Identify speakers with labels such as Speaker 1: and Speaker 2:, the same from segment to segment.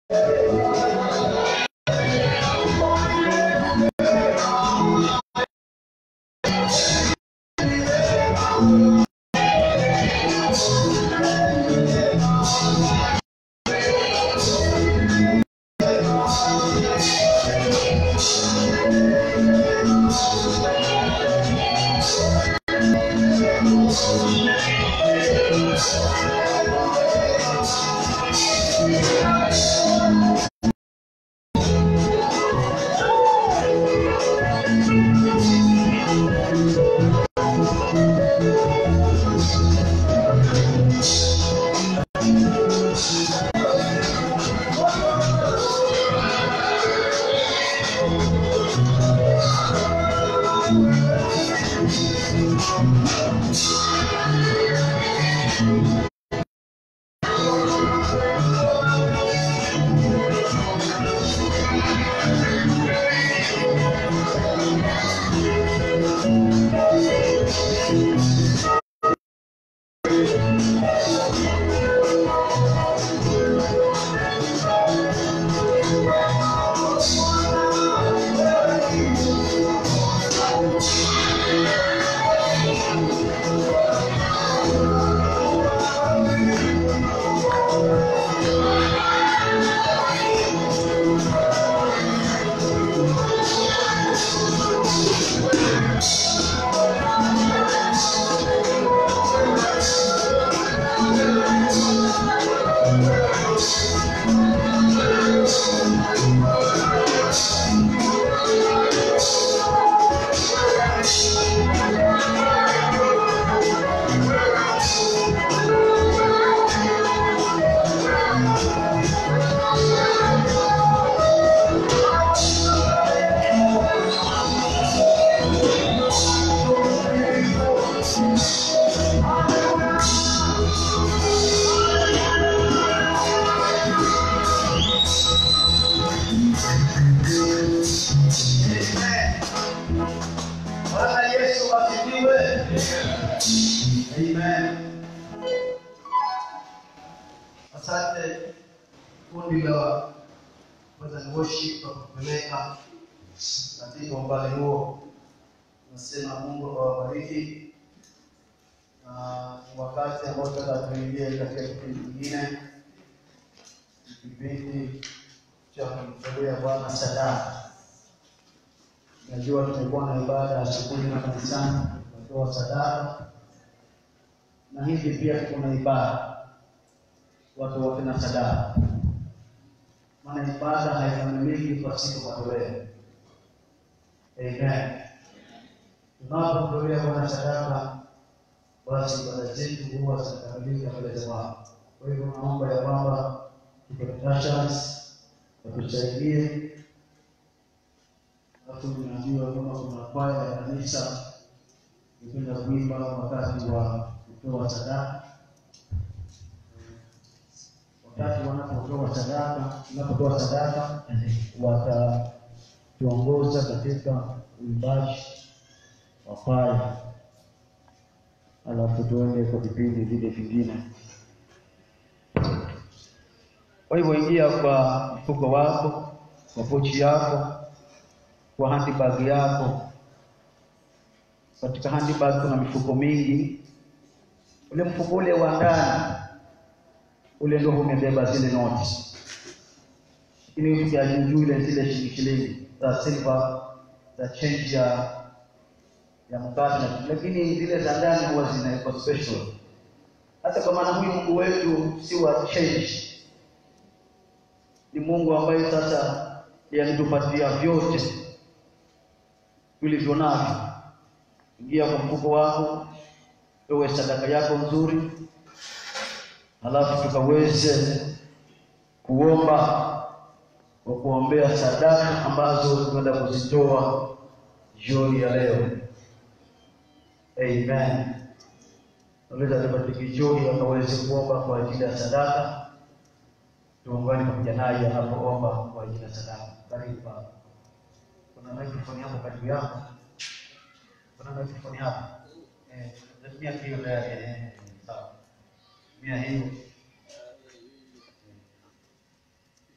Speaker 1: Bwana Yesu asifiwe. Amen. Asante kundi la Praise Worship kwa kupeleka katika umbali huo. Nasema Mungu awabariki, na wakati ambao sasa tuingie katika kipindi kingine, kipindi cha kumtolea Bwana sadaka. Najua tumekuwa na ibada asubuhi na kanisani, tunatoa sadaka, na hivi pia tuko na ibada, watu wote na sadaka, maana ibada haikamiliki pasipo matoleo. Amen. Tunapomtolea Bwana sadaka, basi ibada zetu huwa zinakamilika mbele za Bwana. Kwa hivyo naomba ya kwamba tupetasha watusaidie Alafu tunaambiwa kama kuna kwaya ya kanisa ipenda kuimba wakati wa kutoa sadaka. Wakati wanapotoa sadaka, tunapotoa sadaka, watatuongoza katika uimbaji wa kwaya, alafu tuende kwa vipindi vile vingine. Kwa hivyo ingia kwa mfuko wako, kwa pochi yako kwa handbag yako. Katika handbag kuna mifuko mingi. Ule mfuko ule wa ndani ule ndio umebeba zile noti, lakini ukia juu ile zile shilingi shilingi za silver za change ya ya mkate, lakini zile za ndani huwa zinawekwa special. Hata kwa maana huyu Mungu wetu si wa change, ni Mungu ambaye sasa yanitupatia vyote vilivyo navyo. Ingia kwa mfuko wako, uwe sadaka yako nzuri, halafu tukaweze kuomba kwa kuombea sadaka ambazo tunaenda kuzitoa jioni ya leo. Amen. Naweza tubatiki jioni akaweze kuomba kwa ajili ya sadaka, tuungane pamoja naye anapoomba kwa ajili ya sadaka. Karibu baba. Kuna microphone hapo karibu yako. Kuna microphone hapo. Eh, tumia hiyo tayari. Eh, sawa. Tumia hiyo.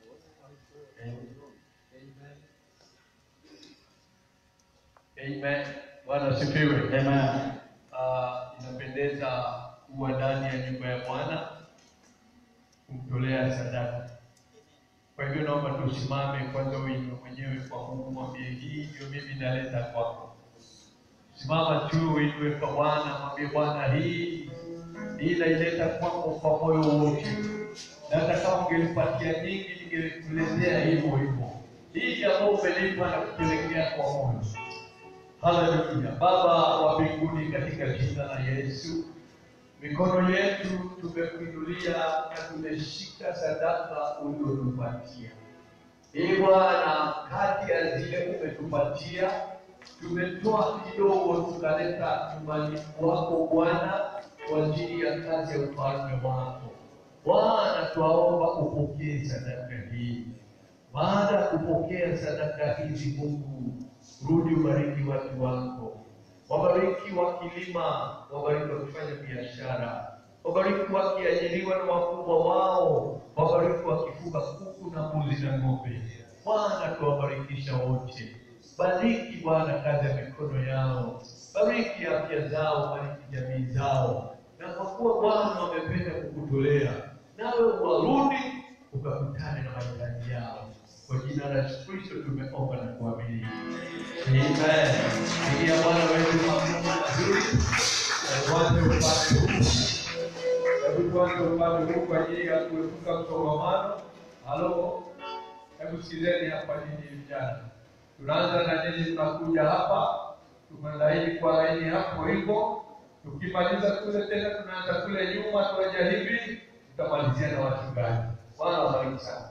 Speaker 2: Amen. Bwana asifiwe.
Speaker 1: Amen.
Speaker 2: Ah, inapendeza kuwa ndani ya nyumba ya Bwana kumtolea sadaka. Kwa hivyo naomba tusimame kwanza, wewe mwenyewe kwa Mungu, mwambie hii ndio mimi naleta kwako. Simama tu, uinue kwa Bwana, mwambie Bwana, hii hii naileta kwako kwa moyo wote, na hata kama ungelipatia nyingi, ningelikuletea hivyo hivyo. Hii ambayo umelipa na kupelekea kwa moyo Haleluya. Baba wa mbinguni, katika jina la Yesu, mikono yetu tumekuinulia na tumeshika sadaka uliotupatia. Ee Bwana, kati ya zile umetupatia tumetoa kidogo, tukaleta nyumbani kwako Bwana, kwa ajili ya kazi ya ufalme wako. Bwana, twaomba upokee sadaka hii baada ya kupokea sadaka hizi, Mungu, rudi ubariki watu wako, wabariki wakilima, wabariki wakifanya biashara, wabariki wakiajiriwa na wakubwa wao, wabariki wakifuga kuku na mbuzi na ng'ombe. Bwana, tuwabarikisha wote, bariki Bwana kazi ya mikono yao, bariki afya zao, bariki jamii zao, na kwa kuwa Bwana wamependa kukutolea, nawe warudi ukakutane na mahitaji yao. Kwa jina la Yesu Kristo tumeomba na kuamini. Amen. Ingia Bwana wetu mafungu mazuri. Na tuanze upande huu. Hebu tuanze upande huu kwa ajili ya kuepuka msongamano. Halo. Hebu sikizeni hapa nyinyi vijana. Tunaanza na nyinyi tunakuja hapa. Tumelaini kwa laini hapo hivyo. Tukimaliza kule tena tunaanza kule nyuma tuaja hivi. Tutamalizia na wachungaji. Bwana wabariki sana.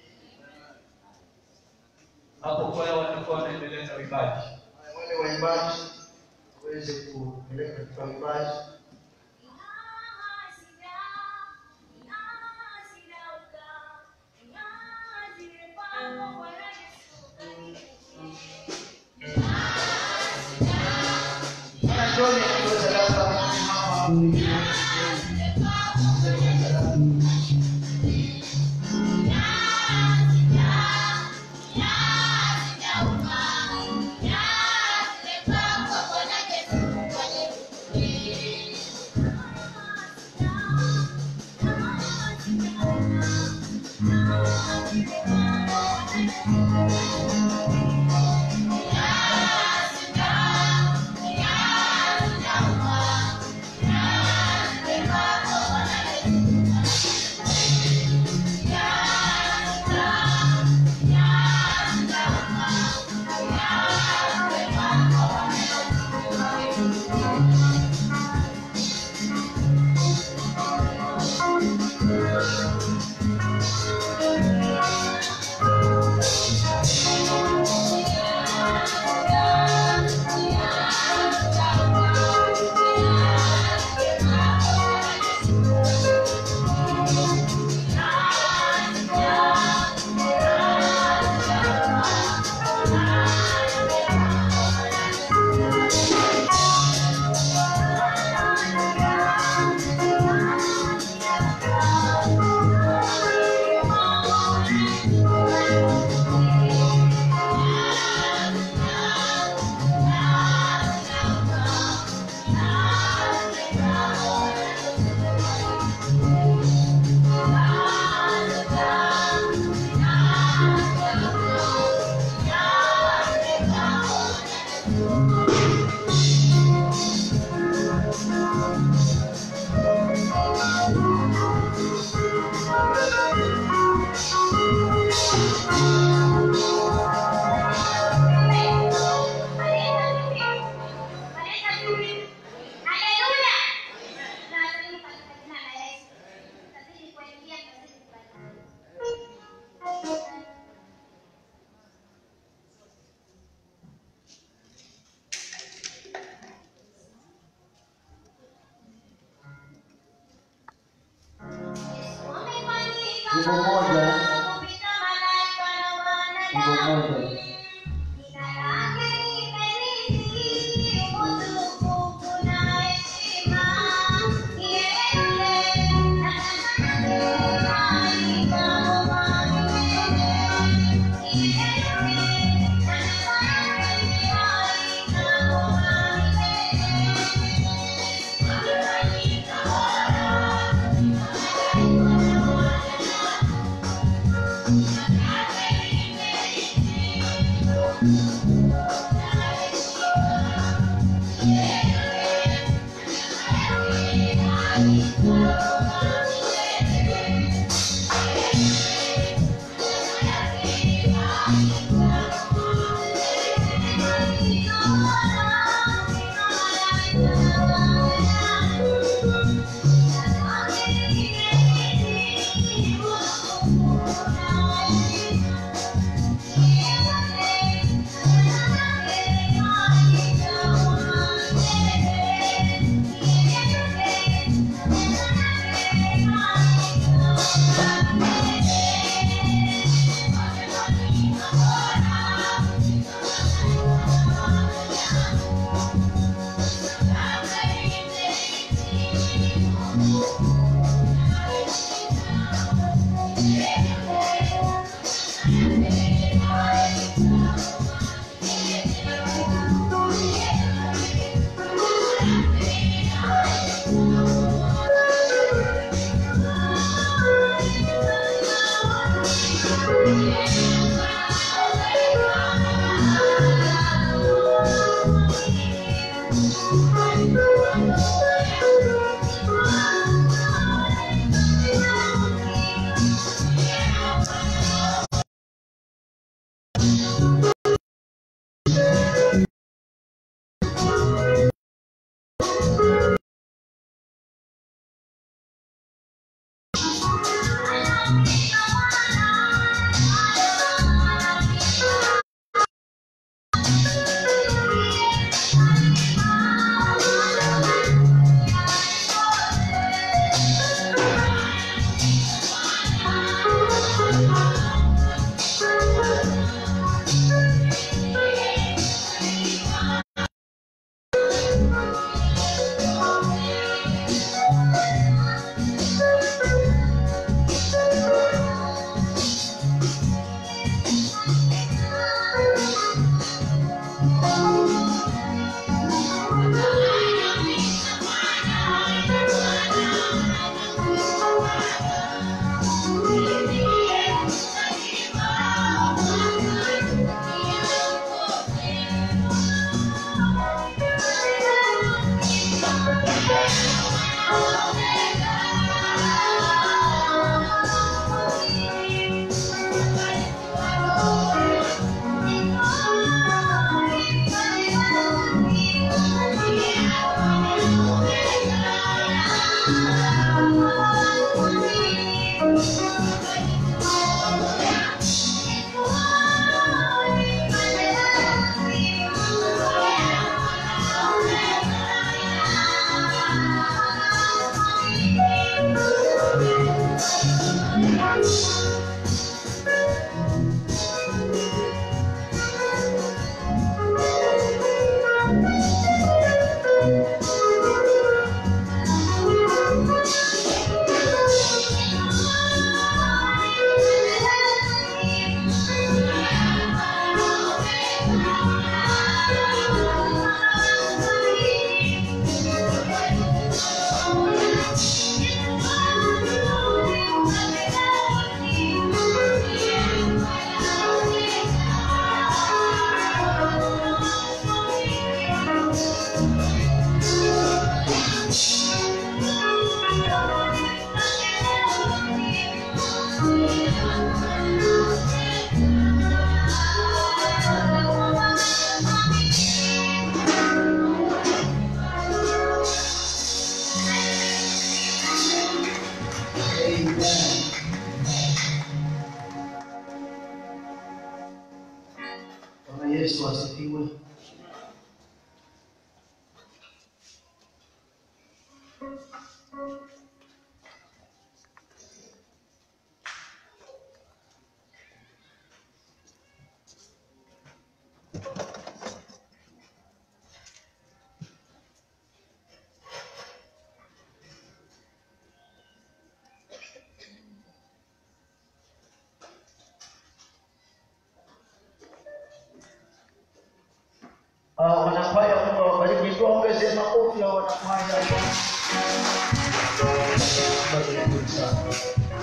Speaker 2: Hapo kwa watakuwa wanaendeleza uimbaji.
Speaker 1: Wale waimbaji waweze kupeleka katika uimbaji. Bwana John akiwa sadaka mama Wimbo mmoja, wimbo mmoja.
Speaker 3: Thank you.
Speaker 1: Bwana Yesu asifiwe. Ah, wanakwaya Mungu awabariki. Tuongeze makofi ya wanakwaya. Barikiwe sana.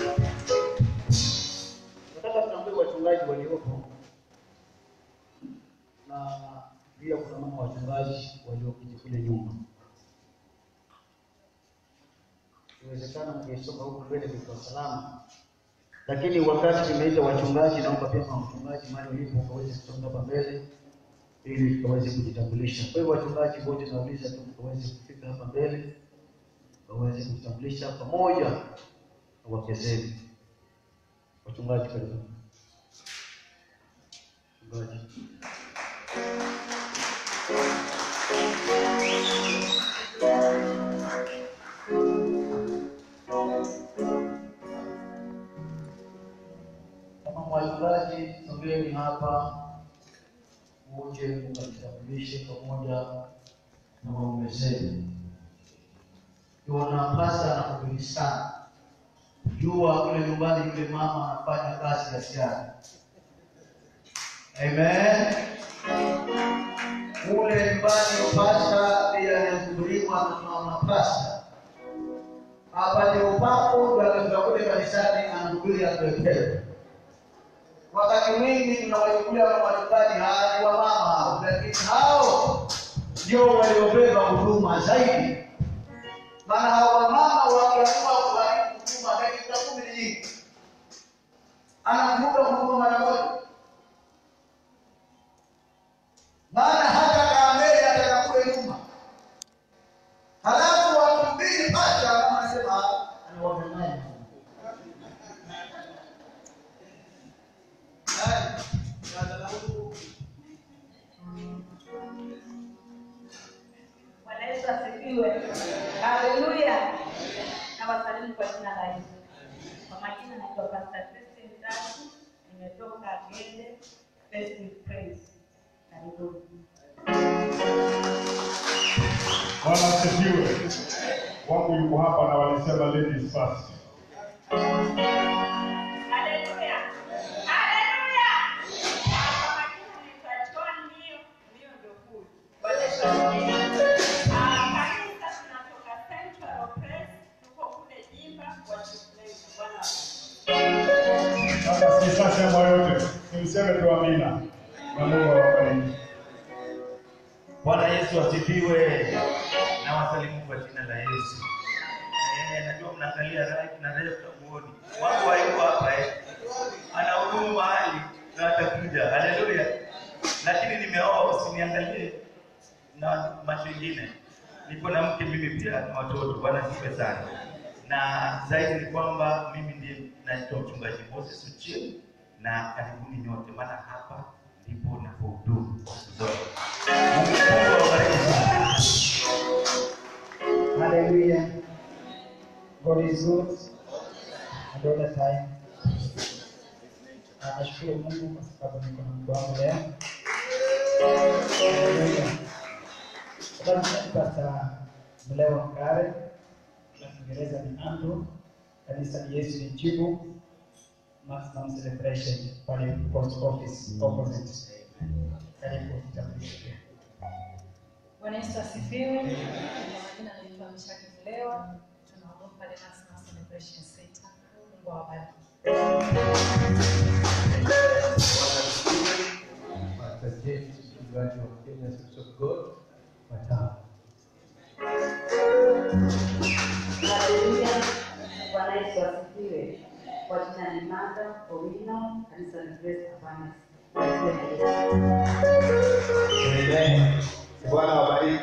Speaker 1: Nataka tuambie wachungaji waliopo na pia kuna mama wachungaji walioketi kule nyuma. Inawezekana mngesoma huko mbele kwa salama, lakini wakati nimeita wachungaji, naomba pia kama mchungaji mahali ulipo ukaweze kusonga hapa mbele ili tukaweze kujitambulisha. Kwa hiyo wachungaji wote nauliza tu mkaweze kufika hapa mbele waweze kujitambulisha pamoja na wake zenu. Wachungaji karibu. Wachungaji. Kama wachungaji, sogeni hapa uje mkajitambulishe pamoja na waume zenu. Unapasa na kuhubiri sana, jua kule nyumbani yule mama anafanya kazi ya ziada. Amen. Kule nyumbani pasta bila kuhubiriwa na mama pasta apate upako, ndio akifika kule kanisani anahubiri akuelewe. Wakati mwingi tunawachukulia kama wachungaji hadi wa mama hao, lakini hao ndio waliobeba huduma zaidi maana hao wamama wakiamua kuharibu huduma dakika kumi ni nyingi, anakumbuka huduma mara moja, maana hata kaambele atakakule nyuma, halafu wakihubiri pacha, kama anasema anawadanganya
Speaker 3: Bwana Yesu asifiwe. Haleluya. Na wasalimu kwa jina la Yesu. Kwa majina naitwa Pastor Christine Tatu, nimetoka Gende First with Praise. Karibuni.
Speaker 4: Bwana asifiwe. Wangu yuko hapa na walisema ladies first.
Speaker 3: Haleluya. Haleluya. Kwa majina naitwa John Mio, Mio ndio huyu. Bwana Yesu asifiwe. Ah, kanisa tunatoka Central Praise, tuko kule Jimba wa Praise. Bwana asifiwe.
Speaker 4: Sasa sisasema yote, nimseme tu amina na Mungu awabariki.
Speaker 5: Bwana Yesu asifiwe. Na wasalimu kwa jina la Yesu. Eh, najua mnaangalia right na left muoni. Wangu hayuko hapa eh. Ana hudumu mahali na atakuja. Haleluya. Lakini nimeoa usiniangalie na macho ingine. Niko na mke mimi pia na watoto. Bwana sife sana. Na zaidi ni kwamba mimi ndiye naitwa mchungaji Moses Uchieng na karibuni nyote maana hapa ndipo napohudumu siku zote. Mungu awabariki sana.
Speaker 6: Hallelujah. God is good. And all the time. Na nashukuru Mungu kwa sababu niko na mtu wangu leo. Hallelujah. Kwa sababu Pastor Mlewa Mkare na Kiingereza ni Andrew, kanisa ni Yesu ni Jibu, maximum celebration pale post office opposite. Karibu kitambulisho pia.
Speaker 7: Bwana Yesu asifiwe. Kwa majina naitwa Mshaki Mlewa, tunahudumu pale National Celebration Center. Mungu awabariki.
Speaker 8: Pastor James, mchungaji wa Kenya Assembly of God, Watamu.
Speaker 3: Haleluya. Bwana Yesu asifiwe. Kwa jina ni Martha Owino, kanisa la Grace Advance.
Speaker 8: Amen. Bwana wabariki.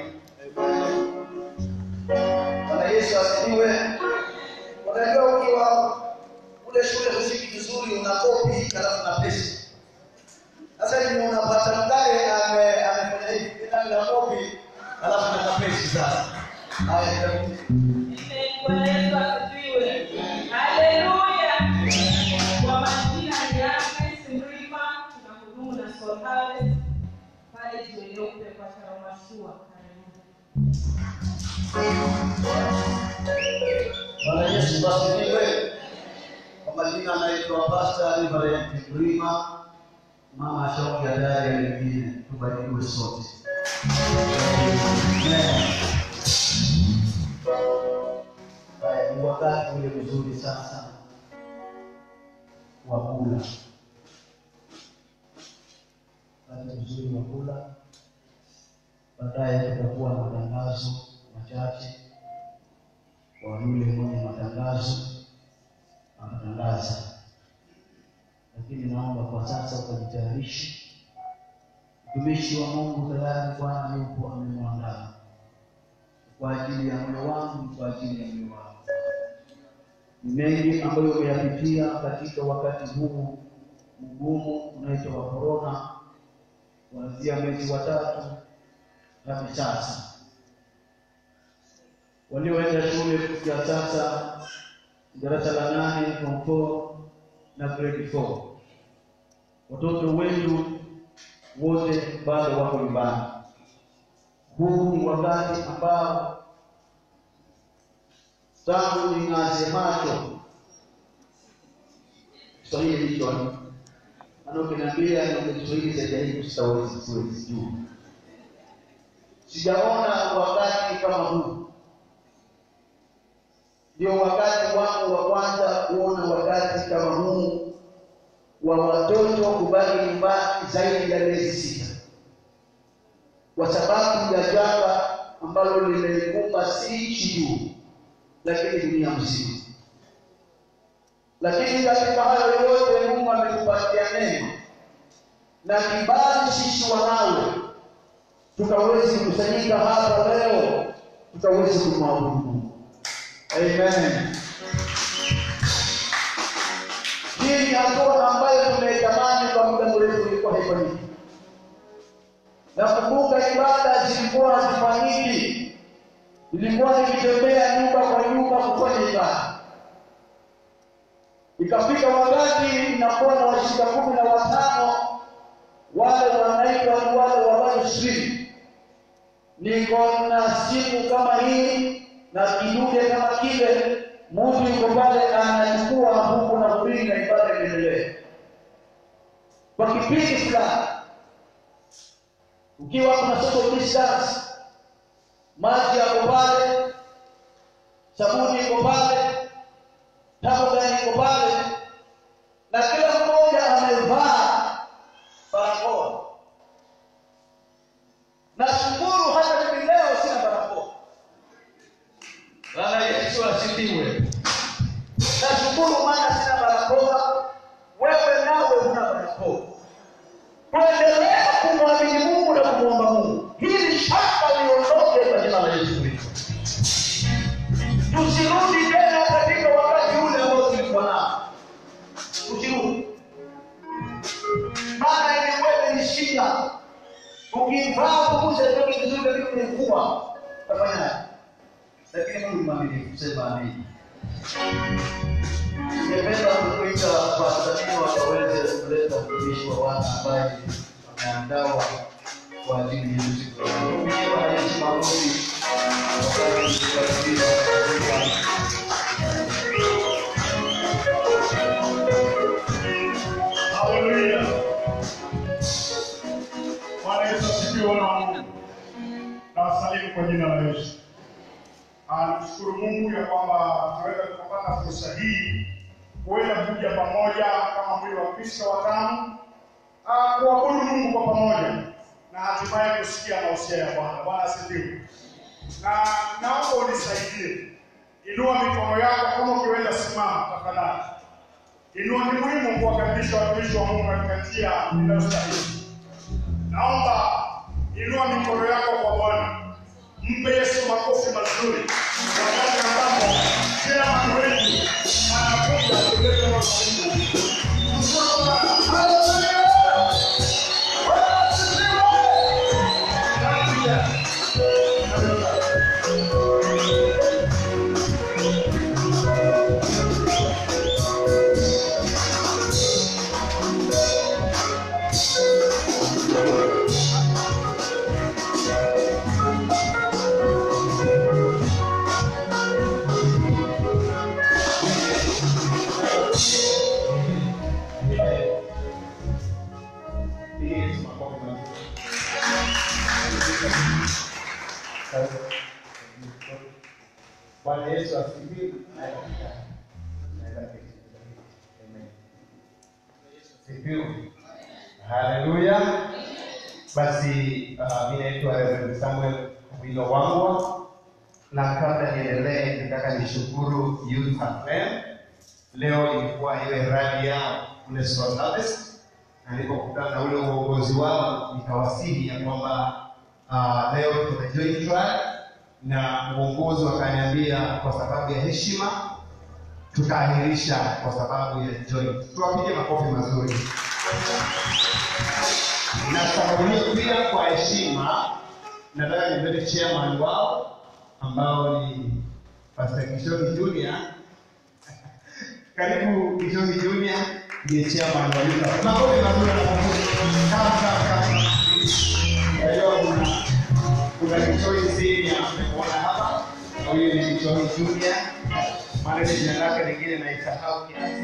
Speaker 1: Bwana Yesu asifiwe. Unajua ukiwa kule shule muziki vizuri una kopi halafu na pesa. Sasa hivi unapata mkale ame amefanya hivi kitabu na kopi halafu na pesa sasa. Haya ndio.
Speaker 3: Bwana Yesu asifiwe. Haleluya. Kwa majina ni Agnes Mrima, tunahudumu na Soul Harvest pale jiwe nyeupe kwa Karamashua. Karibuni.
Speaker 1: Bwana Yesu asifiwe. Kwa majina anaitwa Pastor Reverend Mrima, mama shauki ya dada ya wengine, tubarikiwe sote. Amen. Haya, ni wakati ule mzuri sasa wa kula, wakati mzuri wa kula. Baadaye tutakuwa na matangazo machache kwa yule mwenye matangazo anatangaza, lakini naomba kwa sasa ukajitayarishe. Mtumishi wa Mungu tayari Bwana yupo amemwandaa kwa ajili ya moyo wangu, kwa ajili ya moyo wako. Ni mengi ambayo umeyapitia katika wakati huu mgumu unaitwa wa korona, kuanzia mwezi wa tatu hadi sasa. Walioenda shule kufikia sasa darasa la nane, form four na grade four, watoto wetu wote bado wako nyumbani. Huu ni wakati ambao tangu ning'aze macho Kiswahili hicho maana ukiniambia ni Kiswahili zaidi ya hivi sitawezi siwezi juu. Sijaona wakati kama huu, ndio wakati wangu wa kwanza kuona wakati kama huu wa watoto kubaki nyumbani zaidi ya miezi sita kwa sababu ya janga ambalo limeikumba si nchi juu, lakini dunia mzima. Lakini katika hayo yote Mungu ametupatia neno na kibali sisi wanawe, tukawezi kusanyika hapa leo, tukawezi kumwabudu Mungu. Amen. Hii ni hatua ambayo tumeitamani kwa muda mrefu, ilikuwa haifanyiki. Nakumbuka ibada zilikuwa hazifanyiki, ilikuwa nikitembea nyumba kwa nyumba kufanya ibada. Ikafika wakati inakuwa na washirika kumi na watano, wale wanaitwa ni wale wa mainstream. Niko na simu kama hii na kidude kama kile, mtu yuko pale anachukua huku na kulinga, ibada inaendelea kwa kipindi fulani ukiwa kuna social distance, maji yako pale, sabuni iko pale, tabugani iko pale, na kila mmoja amevaa barakoa. Nashukuru hata mimi leo sina barakoa. Bwana Yesu asifiwe. Nashukuru maana sina barakoa, wewe nawe huna barakoa kuendelea kumwamini Mungu na kumwomba Mungu. Hili shaka liondoke kwa jina la Yesu Kristo. Tusirudi tena katika wakati ule ambao tulikuwa nao, tusirudi, maana ilikuwa ni shida. Ukivaa kuuze toki vizuri lakini umekuwa utafanyaje? Lakini Mungu ni mwaminifu, sema amini. Ningependa kukuita Watanzania wakaweze kuleta mtumishi wa Bwana ambaye ameandawa kwa ajili ya siku ya leo. Mtumishi wa Yesu maombi wakati tukikaribia
Speaker 4: Haleluya. Bwana Yesu asifiwe wana wa Mungu. Nawasalimu kwa jina la Yesu. Ah, Namshukuru Mungu ya kwamba tunaweza kupata fursa hii kuweza kuja pamoja kama mwili wa Kristo watano ah, kuabudu Mungu kwa pamoja na hatimaye kusikia mausia ya Bwana. Bwana asifiwe. Na naomba unisaidie, inua mikono yako kama ukiweza, simama tafadhali. Inua, ni muhimu kuwakaribisha watumishi wa Mungu katika njia inayostahili. Naomba inua mikono yako kwa Bwana, mpe Yesu makofi mazuri, wakati ambapo kila mtu wetu anakuja kuleta neno la Mungu. Mshukuru Bwana. Haleluya! Bwana asifiwe! Haleluya! Pigie Yesu makofi mazuri.
Speaker 8: Bwana Yesu asifiwe. Naweza keti. Amen. Asifiwe. Haleluya.
Speaker 9: Basi uh, mi naitwa Reverend Samuel Wilo Wangwa, na kabla niendelee, nataka nishukuru Youth FM. Leo ilikuwa ile rally yao kule Soul Harvest, na nilipokutana na ule uongozi wao nikawasihi ya kwamba uh, leo tuna joint trial, na uongozi wakaniambia kwa sababu ya heshima tutaahirisha kwa sababu ya joint. Tuwapige makofi mazuri na sababu hiyo pia kwa heshima nataka nimlete chairman wao ambao ni Pastor Kishoni Junior. Karibu Kishoni Junior, ndiye chairman wa Yuka. Makofi mazuri na makofi. Kama kama kama. Kwa hiyo kuna kuna Kishoni senior tumeona hapa. Huyu ni Kishoni Junior. Maana jina lake lingine naisahau kiasi.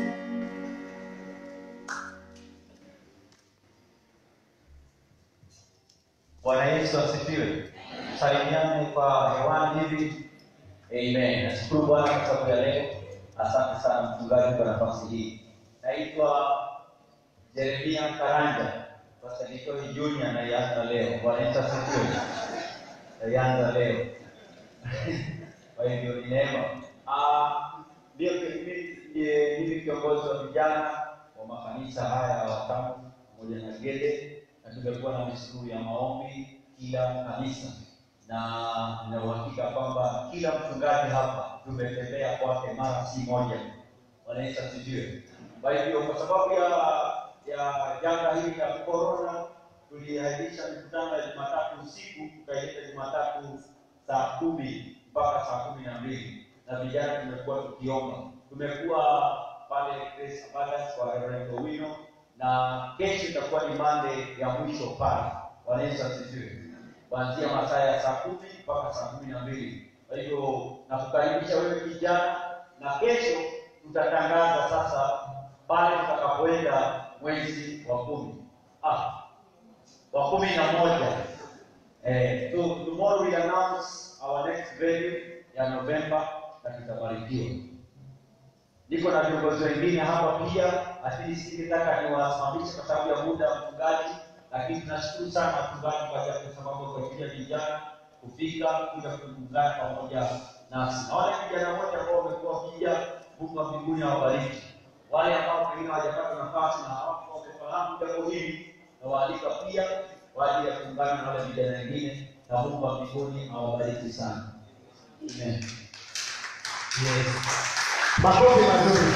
Speaker 10: Bwana Yesu asifiwe. Salimiane kwa hewani hivi. Amen. Nashukuru Bwana kwa sababu ya leo. Asante sana mchungaji kwa nafasi hii. Naitwa Jeremia Karanja. Pastor Nikoi Junior naianza leo. Bwana Yesu asifiwe. Naianza leo. Kwa hivyo ni neema. Ah, ndio mimi ndiye- mimi kiongozi wa vijana wa makanisa haya ya watano pamoja na Gede na tumekuwa na misimu ya maombi kila kanisa, na nina uhakika kwamba kila mchungaji hapa tumetembea kwake mara si moja. Bwana Yesu asifiwe. Kwa hivyo kwa sababu ya ya janga hili la corona, tuliahirisha mikutano ya Jumatatu usiku tukaileta Jumatatu saa kumi mpaka saa kumi na mbili na vijana tumekuwa tukiomba. Tumekuwa pale Grace Abundance kwa Reverend Owino na kesho itakuwa ni Monday ya mwisho pale. Bwana Yesu asifiwe. Kuanzia masaa ya saa kumi mpaka saa kumi na mbili. Kwa hivyo nakukaribisha wewe kijana, na kesho tutatangaza sasa pale tutakapoenda mwezi wa kumi ah, wa kumi na moja. Eh, so tomorrow we announce our next venue ya November na tutabarikiwa. Niko na viongozi wengine hapa pia, lakini singetaka niwasimamishe kwa sababu ya muda mchungaji, lakini tunashukuru sana mchungaji kwa ajili ya sababu kwa ajili ya vijana kufika kuja kuungana pamoja nasi. Na wale vijana wote ambao wamekuwa wakija, Mungu wa mbinguni awabariki. Wale ambao pengine hawajapata nafasi na hawakuwa wamefahamu jambo hili, na waalika pia kwa ajili ya kuungana na wale vijana wengine, na Mungu wa mbinguni awabariki sana. Amen.
Speaker 9: Yes. Makofi mazuri.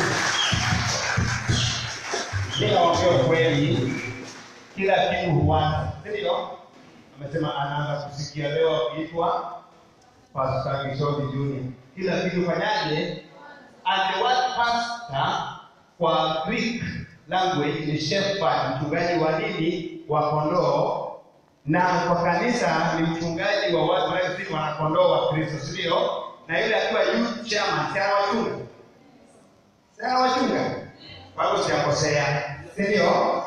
Speaker 9: Bila ongea ukweli, kila kitu huanza, si ndio? Amesema anaanza kusikia leo akiitwa Pastor Kishodi Junior. Kila kitu fanyaje? And the word pastor kwa Greek language ni shepherd, mchungaji wa nini? Wa kondoo na kwa kanisa ni mchungaji wa watu wanaoishi wanakondoo wa Kristo, si ndio? Na yule akiwa youth chairman, si anawachunga, si anawachunga, kwa hivyo sijakosea, si ndio?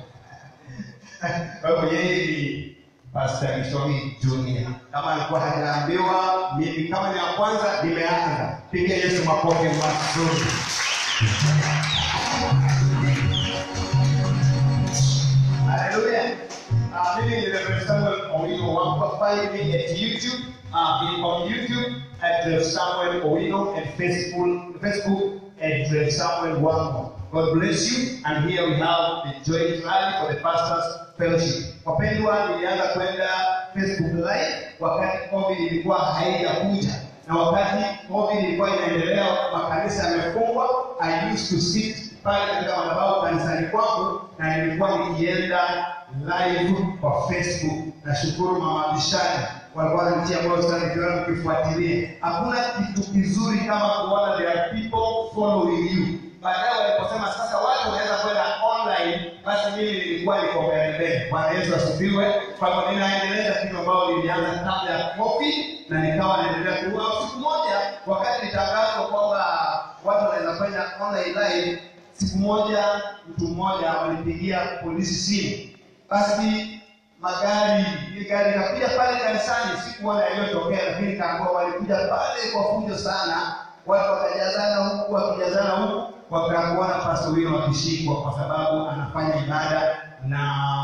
Speaker 9: Kwa hivyo yeye ni Pastor Kishomi Junior. Kama alikuwa hajaambiwa, mimi kama ni wa kwanza nimeanza. Pigia Yesu makofi mazuri. Hallelujah. Uh, mimi ni Reverend Samuel Owino Wampa. Find me at YouTube. Uh, in, on YouTube at Rev Samuel Owino and Facebook, Facebook at Rev Samuel Wampa. God bless you. And here we have the joint rally for the pastors fellowship. Wapendwa, nilianza kwenda Facebook live wakati COVID ilikuwa haijakuja na wakati COVID ilikuwa inaendelea, makanisa yamefungwa. I used to sit pale katika madhabahu kanisani kwangu na nilikuwa nikienda live kwa Facebook. Nashukuru mama Bishani walikuwa wananitia moyo sana nikiona mkifuatilia. Hakuna kitu kizuri kama kuona there are people following you. Baadaye waliposema sasa watu wanaweza kwenda online, basi mimi nilikuwa niko mbele mbele. Bwana Yesu asifiwe. Kwa hivyo ninaendeleza kitu ambayo nilianza kabla ya COVID na nikawa naendelea kuua. Siku moja wakati nitangazwa kwamba watu wanaweza kwenda online live, siku moja mtu mmoja walipigia polisi simu, basi magari ile gari ikakuja pale kanisani, sikuona yaliyotokea, lakini kaambua walikuja pale kwa fujo sana, watu wakajazana huku wakijazana huku, wakakuona Pastor Wino wakishikwa kwa sababu anafanya ibada na makanisa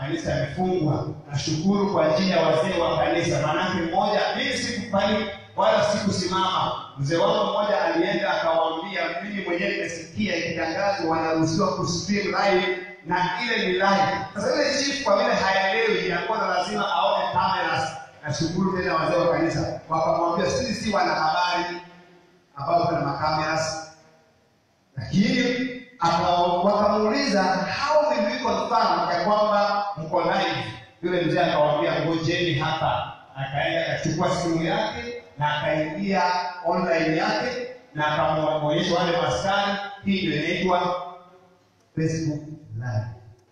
Speaker 9: kanisa yamefungwa. Nashukuru kwa ajili ya wazee wa kanisa, maanake mmoja, mimi sikufanya wala sikusimama. Mzee wangu mmoja alienda akawaambia, mimi mwenyewe nimesikia ikitangazwa wanaruhusiwa kustream live na ile ni live. Sasa ile chief kwa vile haelewi, alikuwa na lazima aone cameras. Nashukuru tena wazee wa kanisa wakamwambia, sisi si wanahabari ambao kuna makameras lakini aka- wakamuuliza how will we confirm ya kwamba mko live yule mzee akawaambia ngojeni hapa akaenda akachukua simu yake na akaingia online yake na akamwonyesha wale maskari hii ndio inaitwa facebook live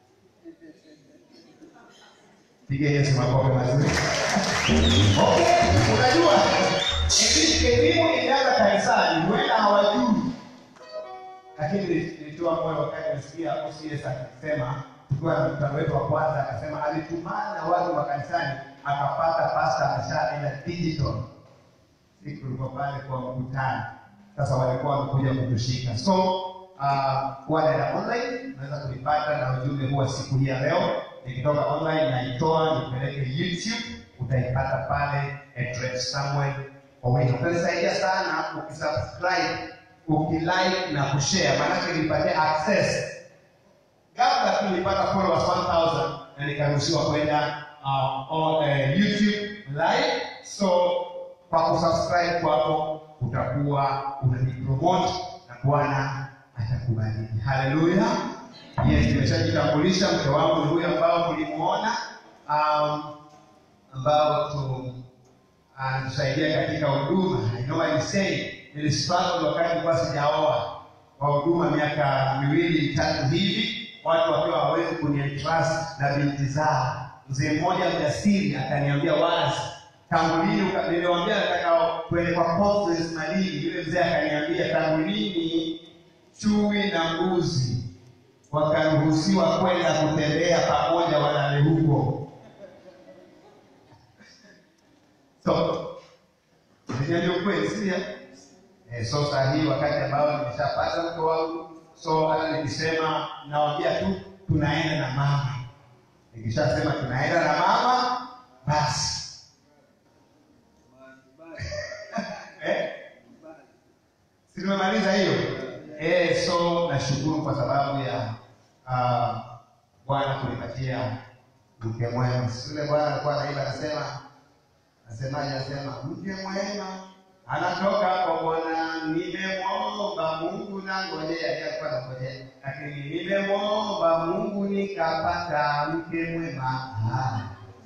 Speaker 9: piga yesu makofi mazuri okay unajua ili- elimu ilianza kanisani huenda hawajui lakini nilitoa moyo wakati nasikia OCS akisema tukiwa na mkutano wetu wa kwanza akasema alitumana na watu wa kanisani akapata pasta ameshaenda digital siku tulikuwa pale kwa mkutano sasa walikuwa wamekuja kutushika so uh, wale na online unaweza kunipata na ujumbe huwa siku hii ya leo nikitoka online naitoa nipeleke youtube utaipata pale at Rev Samuel Owino utanisaidia sana ukisubscribe ukilike na kushare maanake nipatie access ghafla tu nilipata followers 1000 na nikaruhusiwa kwenda uh, on, uh, youtube live so kwa kusubscribe kwako utakuwa unanipromote na bwana atakubariki haleluya yes nimeshajitambulisha mke wangu ni huyu ambao mlimuona um, ambao tu anatusaidia katika huduma I know I say nilistruggle wakati nilikuwa sijaoa kwa huduma miaka miwili mitatu hivi watu wakiwa hawawezi kunientrust na binti zao mzee mmoja mjasiri akaniambia wazi tangu lini uka- niliwaambia nataka kwende kwa conference malini yule mzee akaniambia tangu lini chui na mbuzi wakaruhusiwa kwenda kutembea pamoja walale huko so niambia ukweli sikia eh, so saa hii wakati ambao nimeshapata mke wangu so hata nikisema nawambia tu tunaenda na mama nikishasema tunaenda na mama basi eh? si tumemaliza hiyo eh, so nashukuru kwa sababu ya uh, bwana kunipatia mke mwema yule bwana alikuwa naimba anasema Nasemaje? Anasema mke mwema anatoka kwa Bwana, nimemwomba Mungu na ngojea, yeye alikuwa anangojea, lakini nimemwomba Mungu nikapata mke mwema. Ah.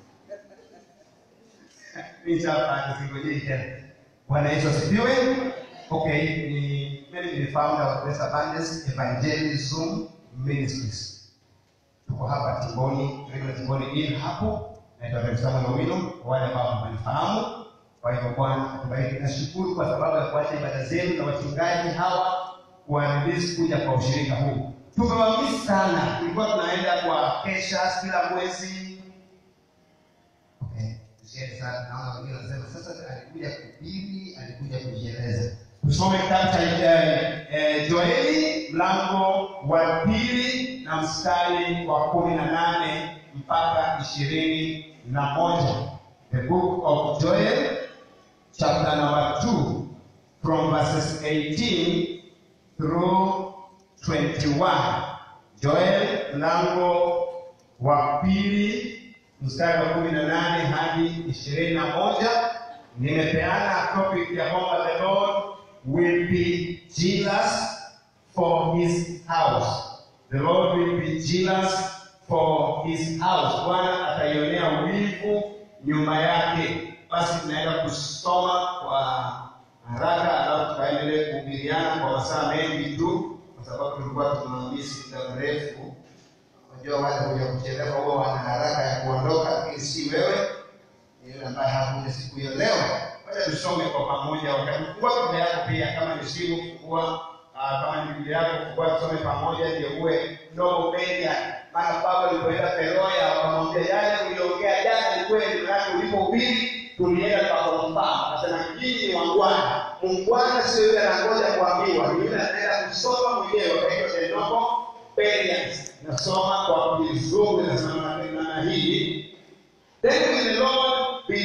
Speaker 9: Nitapata, singojei tena. Bwana Yesu asifiwe. Okay, ni mimi ni founder wa Grace Abundance Evangelism Ministries. Tuko hapa Timboni, regular Timboni Inn hapo naitwa Rev Samuel Owino, kwa wale ambao hamanifahamu. Kwa hivyo Bwana atubariki. Nashukuru kwa sababu ya kuacha ibada zenu na wachungaji hawa kuwarelease kuja kwa ushirika huu. Tumewamisi sana, tulikuwa tunaenda kwa kesha kila mwezi. Okay, tusiende sana, naona wengine wanasema sasa alikuja kuhubiri, alikuja kujieleza. Tusome kitabu cha eh, eh, Joeli mlango wa pili na mstari wa kumi na nane mpaka ishirini na moja. The book of Joel chapter number 2 from verses 18 through 21. Joel mlango wa pili mstari wa kumi na nane hadi ishirini na moja. Nimepeana topic ya kwamba the Lord will be jealous for his house. The Lord will be jealous for his house. Bwana ataionea wivu nyumba yake. Basi tunaenda kusoma kwa haraka, alafu tukaendelee kuhubiriana kwa masaa mengi tu, kwa sababu tulikuwa tunamisi muda mrefu. Unajua wale kuja kuchelewa huwa wana haraka ya kuondoka, lakini si wewe, ni yule ambaye hakuja siku hiyo. Leo wacha tusome kwa pamoja, wakati fungua Biblia yako pia, kama ni simu fungua Ah, kama ni Biblia yako fungua tusome pamoja, ndio uwe ndogo mbele. Maana Paulo alipoenda Beroya wakamwambia yale uliongea jana ni kweli, maanake ulipohubiri tulienda tukakonfirm. Akasema nyinyi ni wangwana. Mungwana sio yule anangoja kuambiwa, ni yule anaenda kusoma mwenyewe. Kwa hiyo Enoko Perians nasoma kwa kizungu, nasema na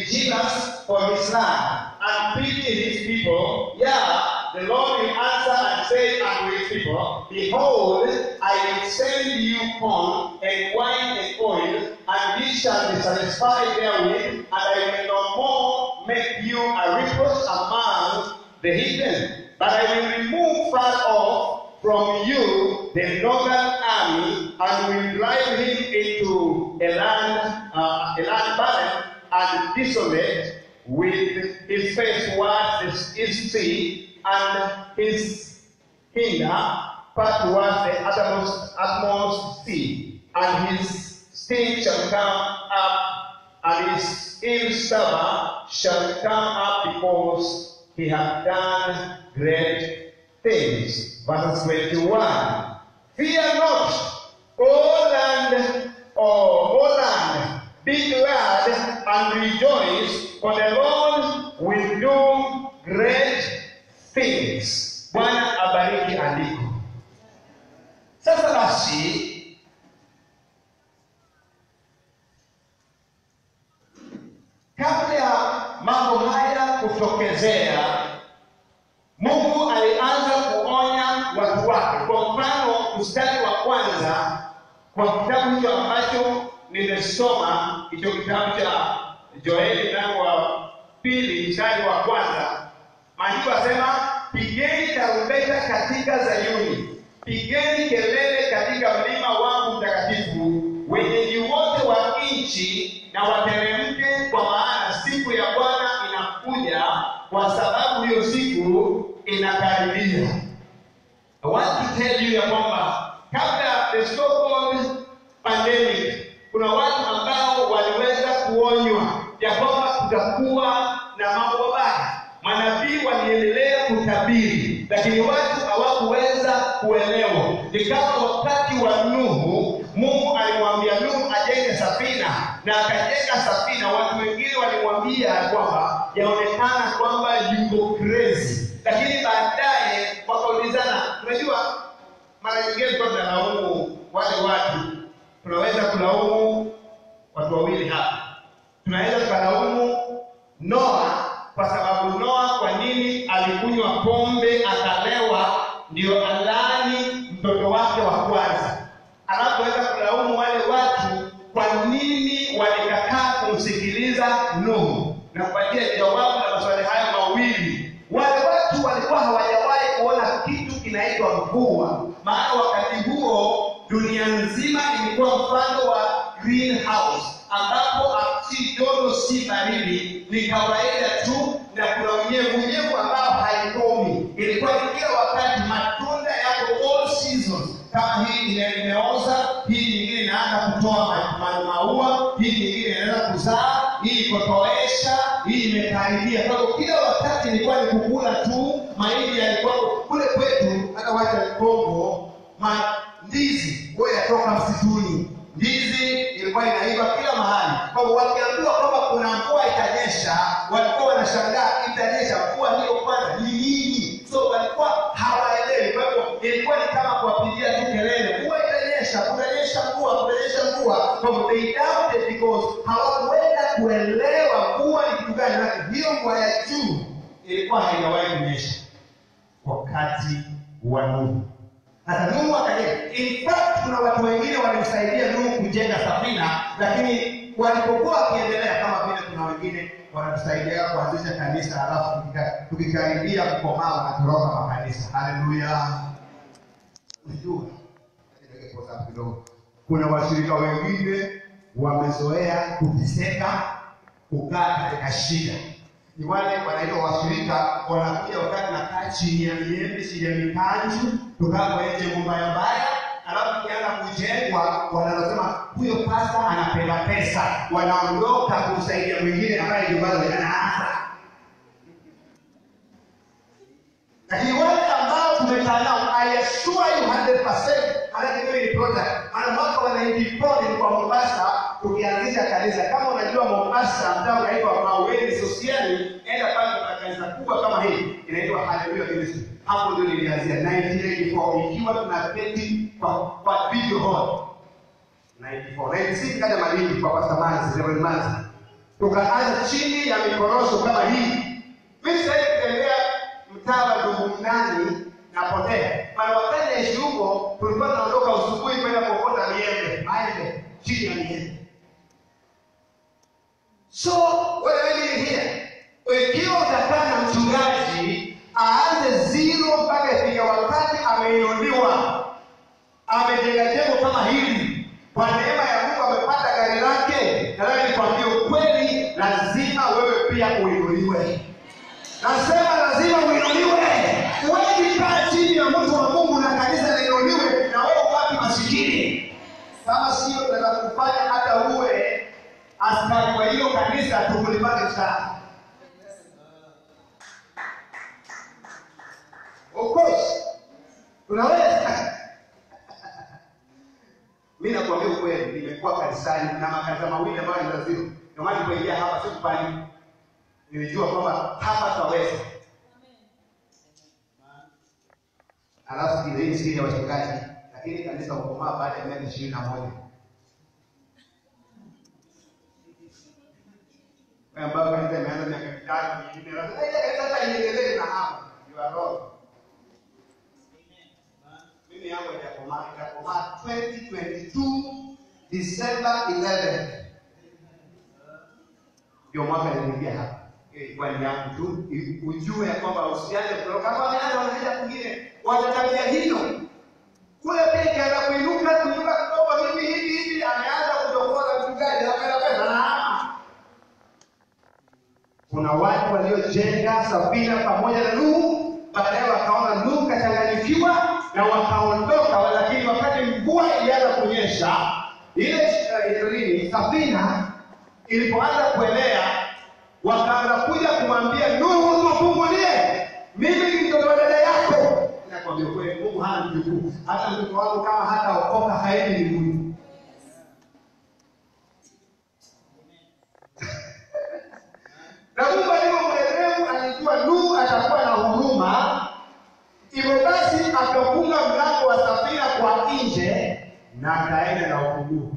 Speaker 9: be jealous for his land and pity his people, yeah, the Lord will answer and say unto his people, Behold, I will send you corn and wine and oil, and ye shall be satisfied therewith, and I will no more make you a reproach among the heathen. But I will remove far off from you the northern army, and will drive him into a land, uh, a land barren and desolate, with his face towards the east sea, and his hinder part towards the uttermost, utmost sea, and his stink shall come up, and his ill stomach shall come up because he hath done great things. Verse 21. Fear not, O land, O, o land, be glad and rejoice, for the Lord will do great things. Bwana abariki andiko. Sasa basi, kabla ya mambo haya kutokezea, Mungu alianza kuonya watu wake. Kwa mfano, mstari wa kwanza kwa kitabu hicho ambacho nimesoma, hicho kitabu cha Joeli mlango wa pili mstari wa kwanza, maandiko asema, pigeni tarumbeta katika Zayuni, pigeni kelele katika mlima wangu mtakatifu, wenyeji wote wa nchi na wateremke, kwa maana siku ya Bwana inakuja, kwa sababu hiyo siku inakaribia. I want to tell you ya kwamba kabla ya the so-called pandemic, kuna watu ambao waliweza kuonywa ya kwamba kutakuwa na mambo mabaya. Manabii waliendelea kutabiri, lakini watu hawakuweza kuelewa. Ni kama wakati wa Nuhu, Mungu alimwambia Nuhu ajenge safina na akajenga safina. Watu wengine walimwambia kwamba yaonekana kwamba yuko crazy, lakini baadaye wakaulizana. Unajua, mara nyingine tulikuwa tunalaumu wale watu, tunaweza kulaumu watu wawili hapa, tunaweza tukalaumu Noa kwa sababu Noa, kwa nini alikunywa pombe akalewa, ndio alani mtoto wake wa kwanza. Anapoweza kulaumu wale watu, kwa nini walikataa kumsikiliza Nuhu, na kupatia jawabu la maswali hayo mawili. Wale watu walikuwa hawajawahi kuona kitu kinaitwa mvua, maana wakati huo dunia nzima ilikuwa mfano wa greenhouse ambapo si joto si baridi, ni kawaida tu, na kuna unyevu unyevu ambao haikomi. Ilikuwa ni kila wakati, matunda yako all seasons. Kama hii ime- imeoza, hii nyingine inaanza kutoa ma- ma- maua, hii nyingine inaanza kuzaa, hii ikotoesha, hii imekaribia. Kwa hiyo kila wakati ilikuwa ni kukula tu. Mahindi yalikuwa kule kwetu, hata watu wa Kongo, ma ndizi huwa yatoka msituni. Ndizi ilikuwa inaiva kila mahali. Kwa hivyo wakiambiwa kwamba kuna mvua itanyesha, walikuwa wanashangaa itanyesha mvua hiyo kwanza ni nini? So walikuwa hawaelewi. Kwa hivyo ilikuwa ni kama kuwapigia tu kelele, mvua itanyesha, kutanyesha mvua, kutanyesha mvua. Kwa hivyo they doubted because hawakuweza kuelewa mvua ni kitu gani. Maana hiyo mvua ya juu ilikuwa haijawahi kunyesha wakati wa Nuhu. Sasa Nuhu akajenga. In fact, kuna watu wengine walimsaidia Nuhu kujenga safina, lakini walipokuwa wakiendelea, kama vile kuna wengine wanatusaidia kuanzisha kanisa, halafu tukika- tukikaribia kukomaa wanatoroka makanisa. Haleluya! Unajua, niweke pause hapo kidogo. Kuna washirika wengine wamezoea kuteseka, kukaa katika shida ni wale wanaitwa washirika, wanakuja wakati nakaa chini ya miembe, chini ya mikanju, tukaa kwenye mbaya mbaya, alafu kianza kujengwa, wanasema huyo pasta anapenda pesa, wanaondoka kumsaidia mwingine ambaye nyumbani anaanza. Lakini wale ambao tumekaa nao, I assure you 100%, maanake mimi ni product. Maana mwaka wa 94 nilikuwa Mombasa tukianzisha kanisa. Kama unajua Mombasa, mtaa unaitwa Maweni Sosiali, enda pale kuna kanisa kubwa kama hii inaitwa Hallelujah Ministry. Hapo ndio nilianzia 1984 ikiwa tunaketi kwa kwa video hall 94 96 kaja Malindi kwa Pastor Manzi, Reverend Manzi. tukaanza chini ya mikorosho kama hii. Mimi sasa kutembea mtaa wa Ndugumnani napotea. Maana wakati naishi huko tulikuwa tunaondoka usubuhi kwenda kuokota miembe, maembe chini ya miembe. So what I mean here, ikiwa utakaa na mchungaji aanze zero mpaka ifika wakati ameinuliwa, amejenga jengo kama hili, kwa neema ya Mungu amepata gari lake, nataka nikwambie ukweli, lazima wewe pia uinuliwe. Nasema lazima uinuliwe. Huwezi kaa chini ya mtu wa Mungu na kanisa liinuliwe na wewe ubaki masikini. Kama sio, tunataka kufanya hata uwe askari wa hiyo kanisa tukulipate sana. Of course, unaweza mi nakwambia ukweli, nimekuwa kanisani na makanisa mawili ambayo ni lazima. Ndio maana nilipoingia hapa sikupani, nilijua kwamba hapa taweza. Alafu ile hii siri ya wachungaji, lakini kanisa hukomaa baada ya miaka ishirini na moja Wewe ambao kanisa imeanza miaka mitano minne, lazima ile kanisa sasa iendelee na hapa. You are wrong. Mimi yangu itakomaa itakomaa 2022 December 11 ndio mwaka niliingia hapa. Hiyo ilikuwa ni yangu tu, i- ujue ya kwamba usianze kutoka kama wameanza wanaenda kwingine, watatabia hilo kule pia ikianza kuinuka kuinuka kidogo hivi hivi hivi, ameanza kudokoza mchungaji anapenda pesa na hama. Kuna watu waliojenga safina pamoja na Nuhu, baadaye wakaona Nuhu kachanganyikiwa na wakaondoka, lakini wakati mvua ilianza kunyesha, ile uh, nini safina ilipoanza kuelea, wakaanza kuja kumwambia Nuhu, tufungulie, mimi ni mtoto wa dada yako. Nakwambia kweli, Mungu hana mjukuu. Hata mtoto wangu kama hataokoka haendi mbinguni. na Mungu alivyo mwerevu alijua Nuhu atakuwa na huruma, hivyo basi akafunga mlango wa safina kwa nje na akaenda na ufunguo.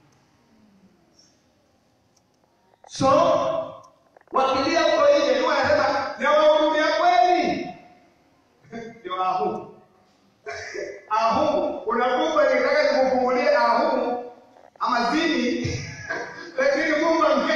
Speaker 9: So wakilia huko nje, Nuhu anasema nawahurumia kweli, ndio ahumu ahumu. Unakumba nitaka nikufungulie ahumu ama zini, lakini Mungu ame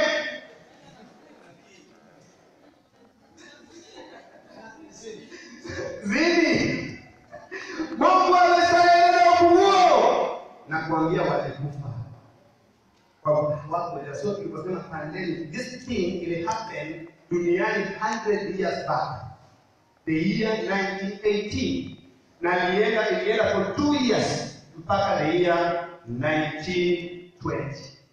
Speaker 9: zini mungu ameshaeleza ufunguo na kuambia walikufa kwa wako sio tuliposema pandemic this thing ili happen duniani 100 years back the year 1918 na ilienda ilienda for two years mpaka the year 1920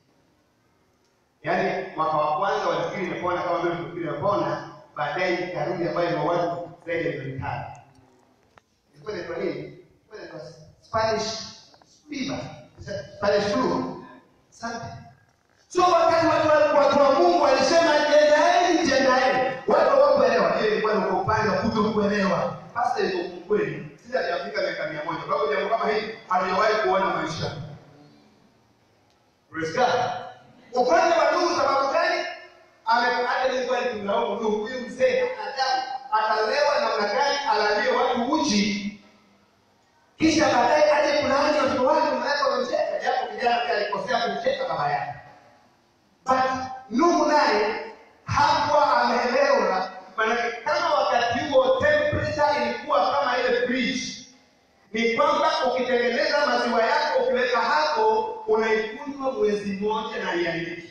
Speaker 9: yaani mwaka wa kwanza walifikiri imepona kama vile tulifikiri imepona baadaye ikarudi ambayo ina watu zaidi ya milioni tano ilikuwa inaitwa nini? Ilikuwa inaitwa Spanish fever, Spanish flu. Asante. So wakati watu wa- watu wa Mungu walisema jendaeni, jendaeni, watu hawakuelewa. Hiyo ilikuwa ni kwa upande wa kutokuelewa. Hasa iko kweli, sisi hajafika miaka mia moja. Kwa hiyo jambo kama hili hatujawahi kuona maisha. Praise God. Upande wa Nuhu sababu gani? Ame- hata nilikuwa nikimlaumu Nuhu, huyu mzee adamu atalewa namna gani alalie watu uchi, kisha baadaye aje kulaani watoto wake mnaweka wamemcheka, japo kijana pia alikosea kumcheka baba yake. But Nuhu naye hakuwa ameelewa, maanake kama wakati huo temperature ilikuwa kama ile fridge, ni kwamba ukitengeneza maziwa yako ukiweka hapo unaikunywa mwezi mmoja na iharibiki.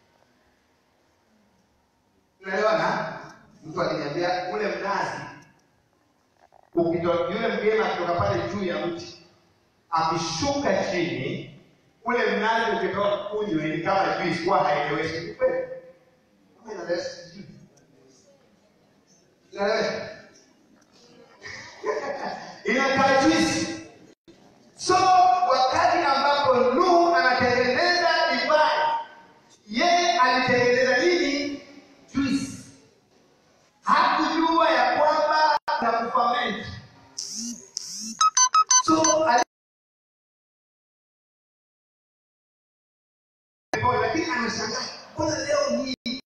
Speaker 9: Unaelewana? Mtu akiniambia ule mnazi ukitoka, yule mgema akitoka pale juu ya mti akishuka chini, ule mnazi ukitoka kunywa ni kama juice, huwa haieleweshi. Ni kweli? Kama inaelewesha sijui. Inaelewesha? inakaa juice. So wakati ambapo Nuhu anatengeneza divai, yeye alitengeneza nini? Juice. Hakujua ya kwamba na kufament. So ali- lakini anashangaa, mbona leo hii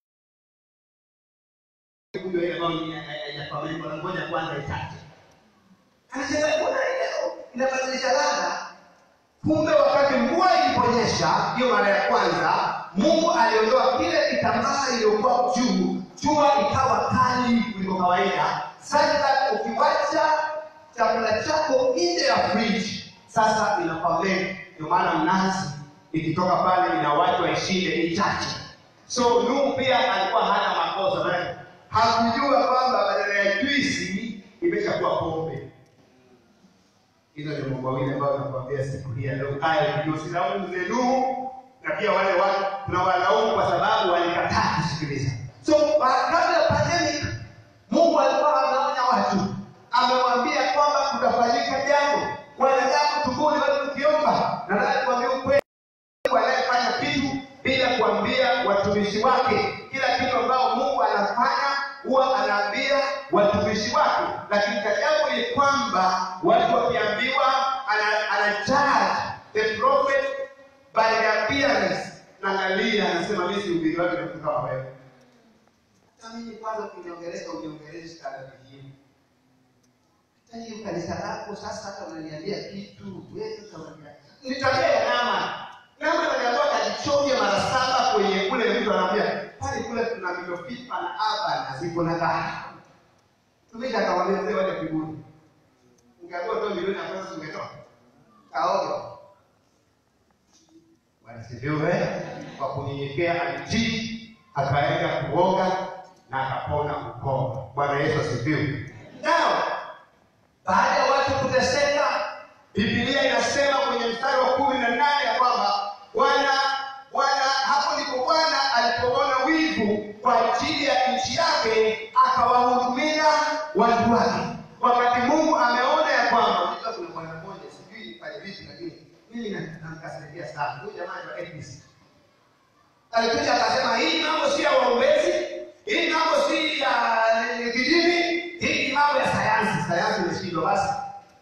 Speaker 9: hiyo ile ambayo ni- haijafahamika, wanangoja kwanza itate. Anasema mbona leo inabadilisha ladha? Kumbe wakati mvua iliponyesha hiyo mara ya kwanza, Mungu aliondoa kile kitambaa iliyokuwa juu, jua ikawa kali kuliko kawaida. Sasa ukiwacha chakula chako nje ya fridge, sasa inaferment. Ndio maana mnazi ikitoka pale inawachwa ishinde ichache. So Nuhu pia alikuwa hana makosa, maana hakujua kwamba badala ya juisi imeshakuwa pombe. Hizo ndio mambo mawili ambayo nakwambia siku hii ya leo. Haya ndio silaumu mzee Nuhu na pia wale watu tunawalaumu kwa sababu walikataa kusikiliza. So ba- kabla ya pandemic, Mungu alikuwa anaonya watu, amewaambia kwamba kutafanyika jambo, wanadamu tubuni, watu tukiomba. Na nataka kuambia ukweli, Mungu anayefanya kitu bila kuambia watumishi wake. Kila kitu ambao Mungu anafanya huwa anaambia watumishi wake, lakini ajabu ni kwamba watu wakiambiwa, ana, ana judge the prophet by the appearance. Naangalia anasema mimi si ubiri wake ni kama wewe. Hata mimi kwanza kuniongeleza uniongeleze kana vingine. Hata hiyo kanisa lako sasa hata unaniambia kitu wewe kama ni tabia ya nama. Nama ananiambia kajichonge mara saba kwenye kule mtu anaambia pale kule kuna mitofipa na aba na ziko na dhahabu. Tumika akamwambia mzee waje kibuni. Ungeambiwa toa milioni ya pesa ungetoa. Kaoga. Bwana sifiwe. Kwa kunyenyekea alitii, akaenda kuoga na akapona ukoma. Bwana Yesu asifiwe. Nao baada ya watu kuteseka, Biblia inasema kwenye mstari wa kumi na nane ya kwamba Bwana Bwana hapo ndipo Bwana alipoona wivu kwa ajili ya nchi yake, akawahudumia watu wake. Wakati Mungu ameona ya kwamba unajua kuna bwana mmoja sijui nifanye vipi, lakini mimi na- namkasirikia sana huyu jamaa wa APC alikuja akasema hii mambo si ya waombezi, hii mambo si ya eh, kidini, hii ni mambo ya sayansi. Sayansi imeshindwa basi.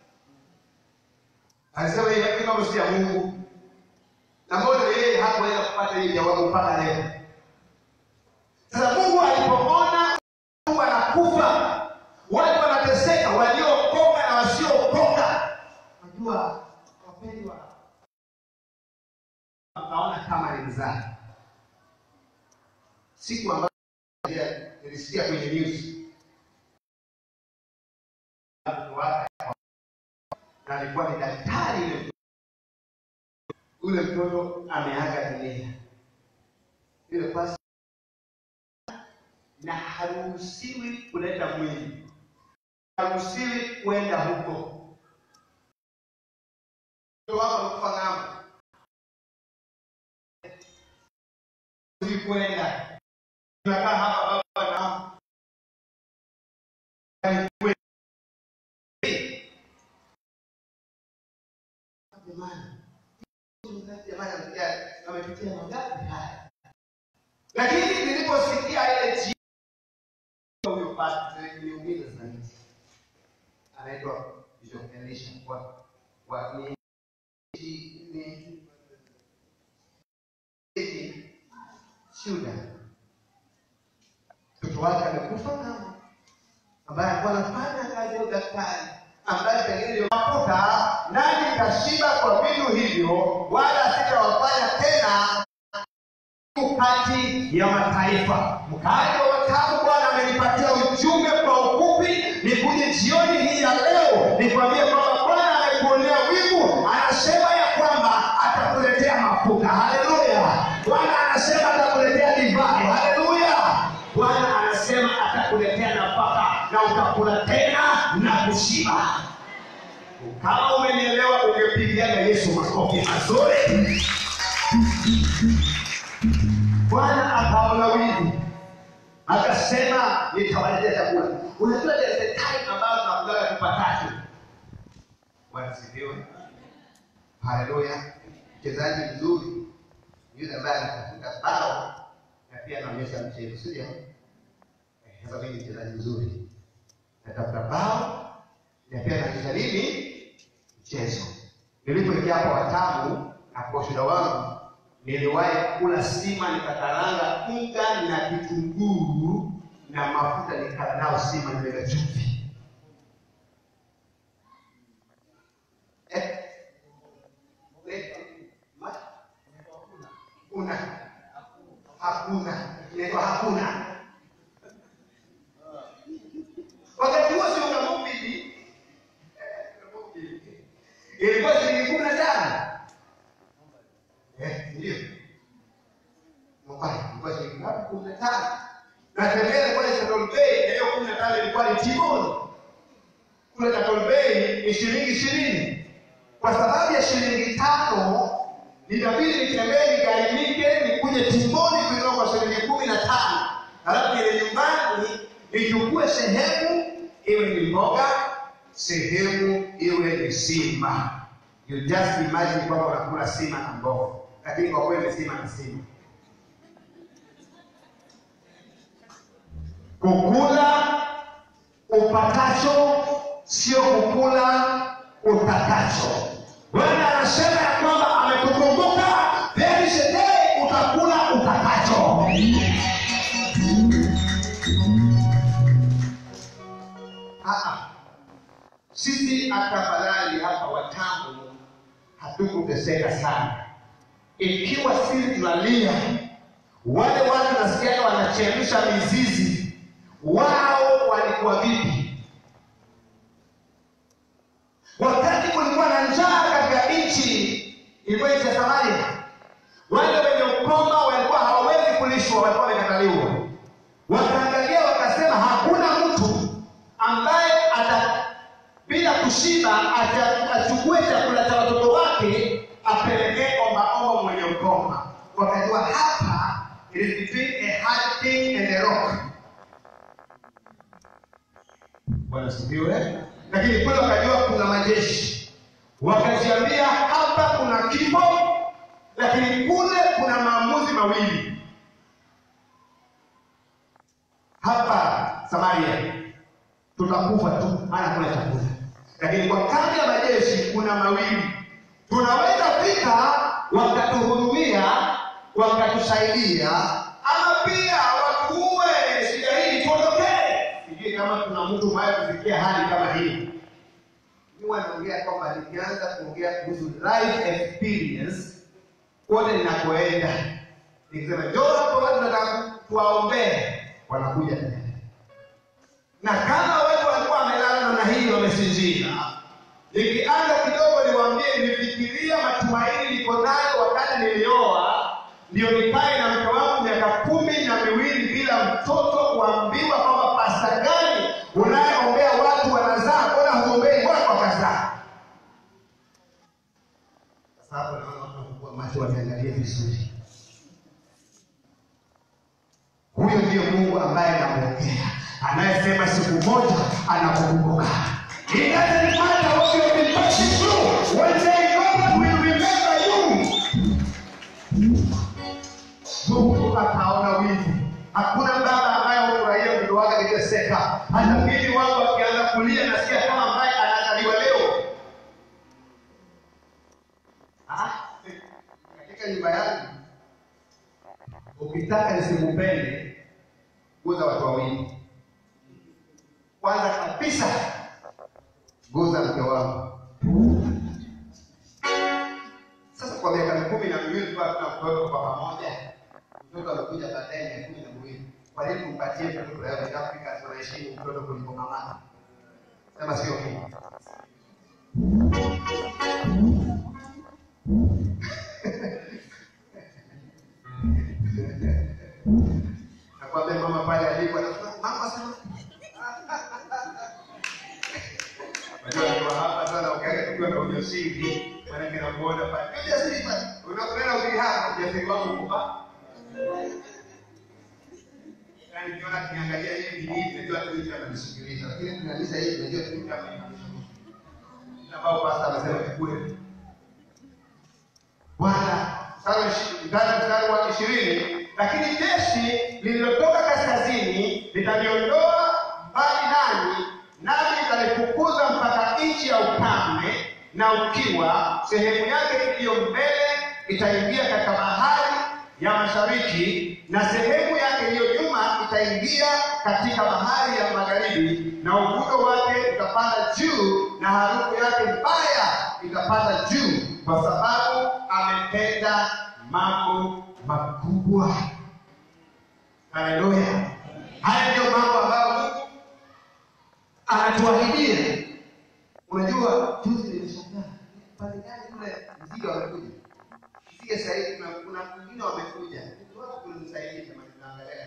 Speaker 9: Alisema hii hii mambo si ya Mungu, na mbona yeye hakuweza kupata hiyo jawabu mpaka leo. Sasa Mungu alipoona Mungu anakufa, watu wanateseka, waliookoka na wasiookoka, najua wapendwa, naona kama ni mzaha siku ambayo nilisikia kwenye news na alikuwa ni daktari yule mtoto. ule mtoto ameaga dunia yule pasi na haruhusiwi kuleta mwili haruhusiwi kwenda huko mtoto wako amekufa ng'ambo Haruhusiwi kwenda tunakaa hapa baba na mama. Jamani, jamani, amepitia- amepitia mangapi haya? Lakini niliposikia ile jina huyo pastor niliumiza zaidi. Anaitwa Bishop Elisha wa wa ni ni ni Shuda mtoto wake amekufa mama, ambaye alikuwa anafanya kazi ya udaktari, ambaye pengine ndio mafuta nani kashiba kwa vitu hivyo, wala sitawafanya tena kati ya mataifa. Mkaaji wa watamu, Bwana amenipatia ujumbe kwa ufupi, nikuje jioni hii ya leo nikwambie kwamba Bwana amekuonea wivu, anasema ya kwamba atakuletea mafuta. Haleluya! Bwana anasema atakuletea divai. Haleluya! Bwana anasema atakuletea nafaka na utakula tena na kushiba. Kama umenielewa, ungepigiana Yesu makofi mazuri. Bwana akaona wivu, akasema nitawaletea chakula. Unajua there is a time ambayo tunakulaga tupatatu. Bwana sifiwe, haleluya. Mchezaji mzuri yule ambaye anafunga bao na pia anaonyesha mchezo, si ndio? Eh, Sasa mimi ni mchezaji mzuri, natafuta bao na pia naonyesha nini mchezo. Nilipoingia hapo Watamu na kwa ushuhuda wangu, niliwahi kula sima nikakaranga unga na kitunguu na mafuta nikala nao sima nimeweka chumvi. Eh? Eh? Ma- Una. Hakuna. Inaitwa hakuna. Wakati huo si una mubili. Ilikuwa shilingi kumi na tano. Eh, ndio. Mobile ilikuwa shilingi ngapi? Kumi na tano. Na tembea ilikuwa ni Central Bay, na hiyo kumi na tano ilikuwa ni T-bone. Kule Central Bay ni shilingi ishirini. Kwa sababu ya shilingi tano nitabidi nitembee nigharimike nikuje T-bone kuinua kwa shilingi kumi na tano. Halafu ile nyumbani nichukue sehemu iwe ni mboga, sehemu iwe ni sima. You just imagine kwamba unakula sima na mboga, lakini kwa kweli sima na sima. Kukula upatacho sio kukula utakacho. Bwana anasema ya kwamba amekukumbuka, there is a day utakula utakacho. Ah, ah. Sisi afadhali hapa Watamu hatukuteseka sana, ikiwa sisi tunalia, wale watu nasikiaga wanachemsha mizizi, wao walikuwa vipi? Wakati kulikuwa na njaa katika nchi ilikuwa nchi ya Samaria, wale wenye ukoma walikuwa hawawezi kulishwa, walikuwa wamekataliwa. Wakaangalia wakasema, hakuna mtu ambaye ata bila kushiba ata- achukue chakula cha watoto wake apelekee ombaomba mwenye ukoma. Wakajua hapa it is between a hard thing and a rock. Bwana sifiwe. Lakini kule wakajua kuna majeshi, wakajiambia hapa kuna kifo, lakini kule kuna maamuzi mawili. Hapa Samaria tutakufa tu, maana kuna chakula, lakini kwa kambi ya majeshi kuna mawili. Tunaweza fika wakatuhudumia, wakatusaidia, ama pia watuue, shida hii tuondokee. Sijui kama kuna mtu mwaye kufikia hali kama hii. Mimi wanaongea kwamba nikianza kuongea kuhusu life experience kote ninakoenda, nikisema njoo hapo, watu nataka tuwaombee, wanakuja tena na kama watu walikuwa wamelala namna hii wamesinzia, nikianza kidogo niwaambie, nilifikiria matumaini niko nayo wakati nilioa, ndio nikae na mke wangu miaka kumi na miwili bila mtoto, kuambiwa kwamba pasta gani unayeombea watu wanazaa, mbona huombei watu wakazaa? Sasa hapo naona watu wakubwa macho waniangalie vizuri. Huyo ndiyo Mungu ambaye namwongea, anayesema siku moja anakukumbuka. It doesn't matter what you have been passing through. One day God will remember you. Mungu akaona wivu. Hakuna baba ambaye hufurahia mtoto wake akiteseka. Hata mimi wangu akianza kulia nasikia kama ambaye anazaliwa leo. Ah, katika nyumba yangu ukitaka nisikupende, guza watu wawili. Kwanza kabisa, guza mke wangu. Sasa kwa miaka kumi na miwili tulikuwa tuna mtoto kwa pamoja, mtoto amekuja baadaye miaka kumi na miwili. Kwa nini tumpatie mtoto leo? In Afrika tunaheshimu mtoto kuliko mama. Sema sio mimi. Nakwambia mama pale alipo anasema mama sema. Unajua ndio hapa sana ukiaga tukiwa na ujasiri, maana kina muona pale. Ujasiri pale. Unakwenda ukili hapa ujasiri wangu kupa. Yaani nikiona kiniangalia hivi hivi najua tu hivi ananisikiliza. Lakini tunaliza hivi najua tu hivi ananisikiliza. Na bao pasta amesema kikule. Bwana mstari wa ishi- mstari mstari wa ishirini lakini jeshi lililotoka kaskazini litaliondoa mbali nanyi nami nitalifukuza mpaka nchi ya ukame na ukiwa sehemu yake iliyo mbele itaingia katika bahari ya mashariki na sehemu yake iliyo nyuma mtaingia katika bahari ya magharibi, na uvundo wake utapanda juu, na harufu yake mbaya itapanda juu, kwa sababu ametenda mambo makubwa. Haleluya! Haya ndiyo mambo ambayo Mungu anatuahidia. Unajua, juzi nilishangaa pale gani kule mzigo wamekuja Sige sahihi, kuna kuna mwingine wamekuja. Watu kunisaidia jamani, naangalia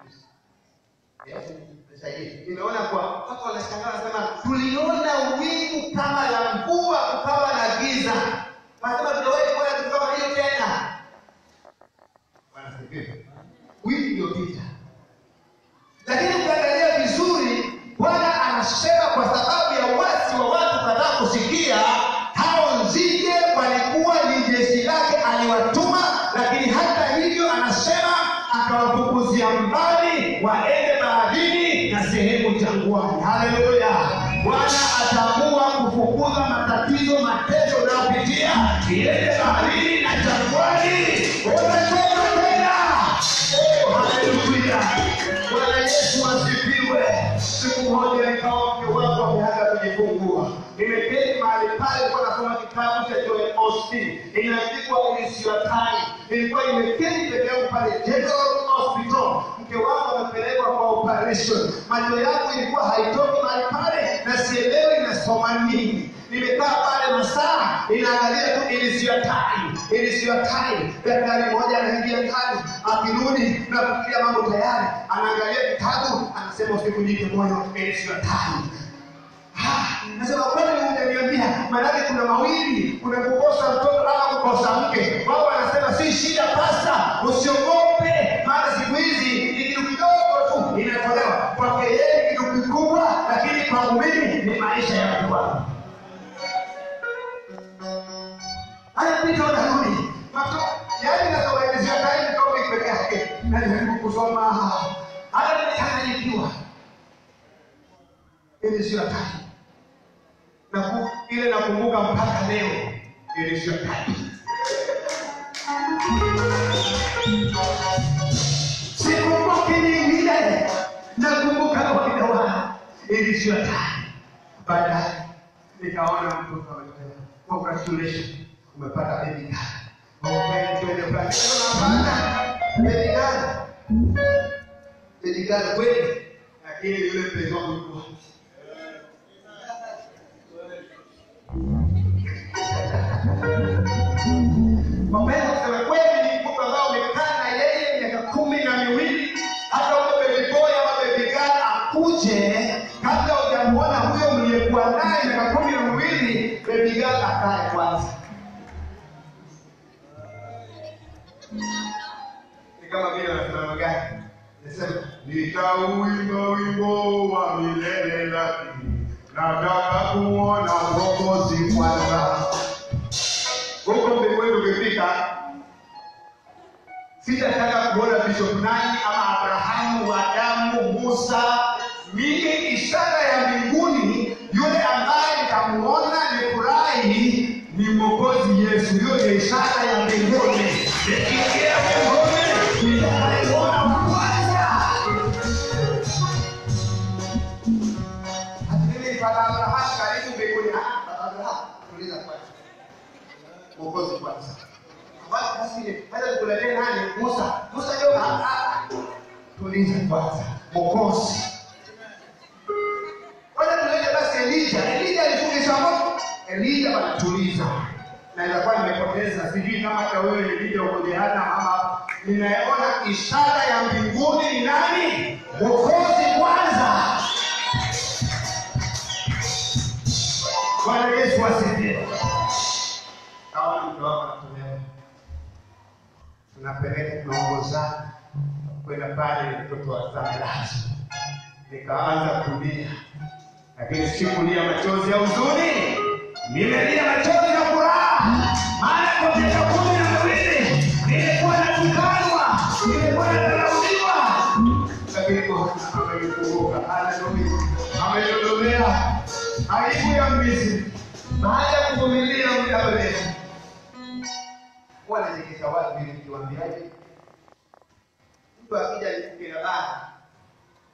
Speaker 9: mimi. Nisaidie. Nimeona kwa watu wanashangaa wanasema tuliona wingu kama la mvua kukawa na giza. Wanasema tuliwahi kuona kitu kama hiyo tena. Bwana sifiwe. Wiki iliyopita. Lakini ukiangalia vizuri, Bwana anasema kwa sababu ya uasi wa watu kadhaa kusikia, hao nzige walikuwa ni jeshi lake aliwatuma, lakini hata hivyo anasema akawafukuzia mbali waende baharini na sehemu jangwani. Haleluya! Bwana ataamua kufukuza matatizo, mateso unayopitia iende baharini na jangwani. Unatoka tena. Oh, haleluya! Bwana Yesu asifiwe. Siku moja nikawa mke wangu ameanza kujifungua, nimeketi mahali pale, nilikuwa nasoma kitabu cha Joel Austin, inaandikwa It is your time. Nilikuwa nimeketi peke yangu pale General Hospital, mke wangu amepelekwa kwa operation, macho yangu ilikuwa haitoki mahali pale na sielewi inasoma nini. Nimekaa pale masaa inaangalia tu it is your time, it is your time. Daktari mmoja anaingia ndani, akirudi na kufikiria mambo tayari, anaangalia kitabu, anasema usikujike moyo, it is your time. Ah, Nasema kwani hujaniambia? Maanake kuna mawili, kuna kukosa mtoto ama kukosa mke. Wao wanasema si shida, pasta, usiogope, maana siku hizi ni kitu kidogo tu inatolewa. Kwake yeye ni kitu kikubwa, lakini kwangu mimi ni maisha ya watu wangu. anapita unarudi Mato- yaani nazowaelezea time topic peke yake najaribu kusoma hata nimechanganyikiwa ili sio time na ku, ile nakumbuka mpaka leo ili sio time sikumbuki nyingine nakumbuka kawaida wa ili sio time baadaye nikaona mtoto ametoka congratulations umepata baby girl Oh, kweli twende fulani. Hapana, baby girl. Baby girl kweli lakini yule mpenzi wangu yuko Mapendo kusema kweli ni mtu ambao umekaa na yeye miaka kumi na miwili hata huyo baby boy ama baby girl akuje kabla hujamuona huyo mliyekuwa naye miaka kumi na miwili baby girl akae kwanza ni kama vile wanasema gani nasema nitauimba wimbo wa milele lakini nataka kumwona mwokozi kwanza huko mbinguni ukifika sitataka kuona bishop nani ama abrahamu adamu musa mimi ishara ya mbinguni yule ambaye nitamuona nifurahi ni mwokozi yesu hiyo ni ishara ya mbinguni nikiingia mbinguni nitamuona wa kwanza Mimi baba Abrahamu karibu mbinguni. Ah, baba Abrahamu, tuliza kwanza. Mwokozi kwanza. Basi basi hata tukuletee nani? Musa. Musa ndio ah, ah. Tuliza kwanza. Mwokozi. Kwanza tulete basi Elija. Elija alifundisha moto. Elija wanatuliza. Na itakuwa nimepoteza sijui kama hata wewe Elija uko jehanamu ama ninaona ishara ya mbinguni ni nani? Mwokozi kwanza. Bwana Yesu asifiwe. Kaona mtu wako anatolewa, tunapeleka tunaongozana kwenda pale, mtoto wa Samirati. Nikaanza kulia, lakini sikulia machozi ya huzuni, nimelia machozi ya furaha, maana kwa miaka kumi na miwili nilikuwa natukanwa, nilikuwa nadharauliwa, lakini Bwana amenikumbuka. Haleluya, ameniondolewa aibu ya Misri baada ya kuvumilia muda mrefu. Wanachekesha watu ili nikiwaambiaje? Mtu akija nikuke na baa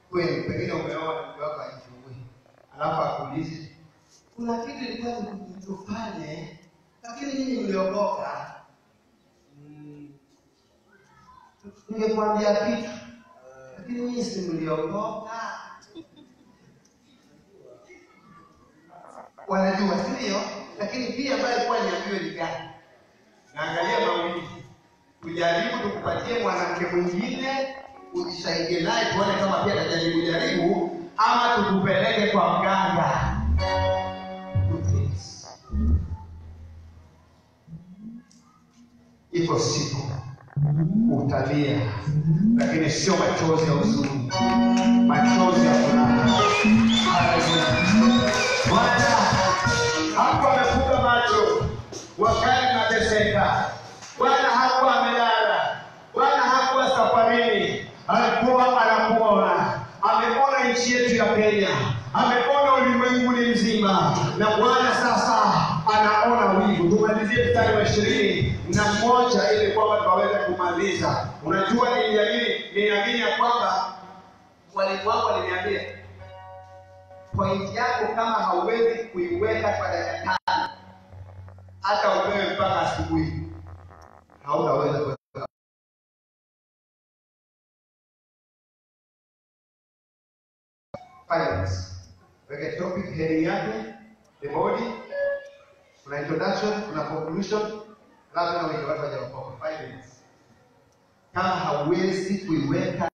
Speaker 9: kweli, pengine umeoa mke wako ajifungue, alafu akuulize kuna kitu ilikuwa tufanye, lakini nyinyi mliokoka, mm, ningekwambia kitu, lakini nyinyi si mliokoka. Wanajua, si ndio? Lakini pia ambayo ilikuwa niambiwe ni gani? Naangalia mawili, tujaribu tukupatie mwanamke mwingine ujisaidie naye, tuone kama pia atajaribu jaribu, ama tukupeleke kwa mganga. Iko siku utalia, lakini sio machozi ya huzuni, machozi ya furaha. Haleluya! Bwana hakuwa amefunga macho wakati nateseka. Bwana hakuwa amelala. Bwana hakuwa safarini, alikuwa anakuona. Ameona nchi yetu ya Kenya, ameona ulimwenguni mzima, na Bwana sasa anaona wivu. Tumalizie mstari wa ishirini na moja ili kwamba tukaweze kumaliza. Unajua, niliamini niliamini ya kwamba mwalimu wangu aliniambia pointi yako kama hauwezi kuiweka kwa dakika tano, hata upewe mpaka asubuhi, hautaweza kuweka. Finance. Weke topic heading yake, the body, kuna introduction, kuna conclusion, alafu na wenye watu hawajaokoka. Five minutes. Kama hauwezi kuiweka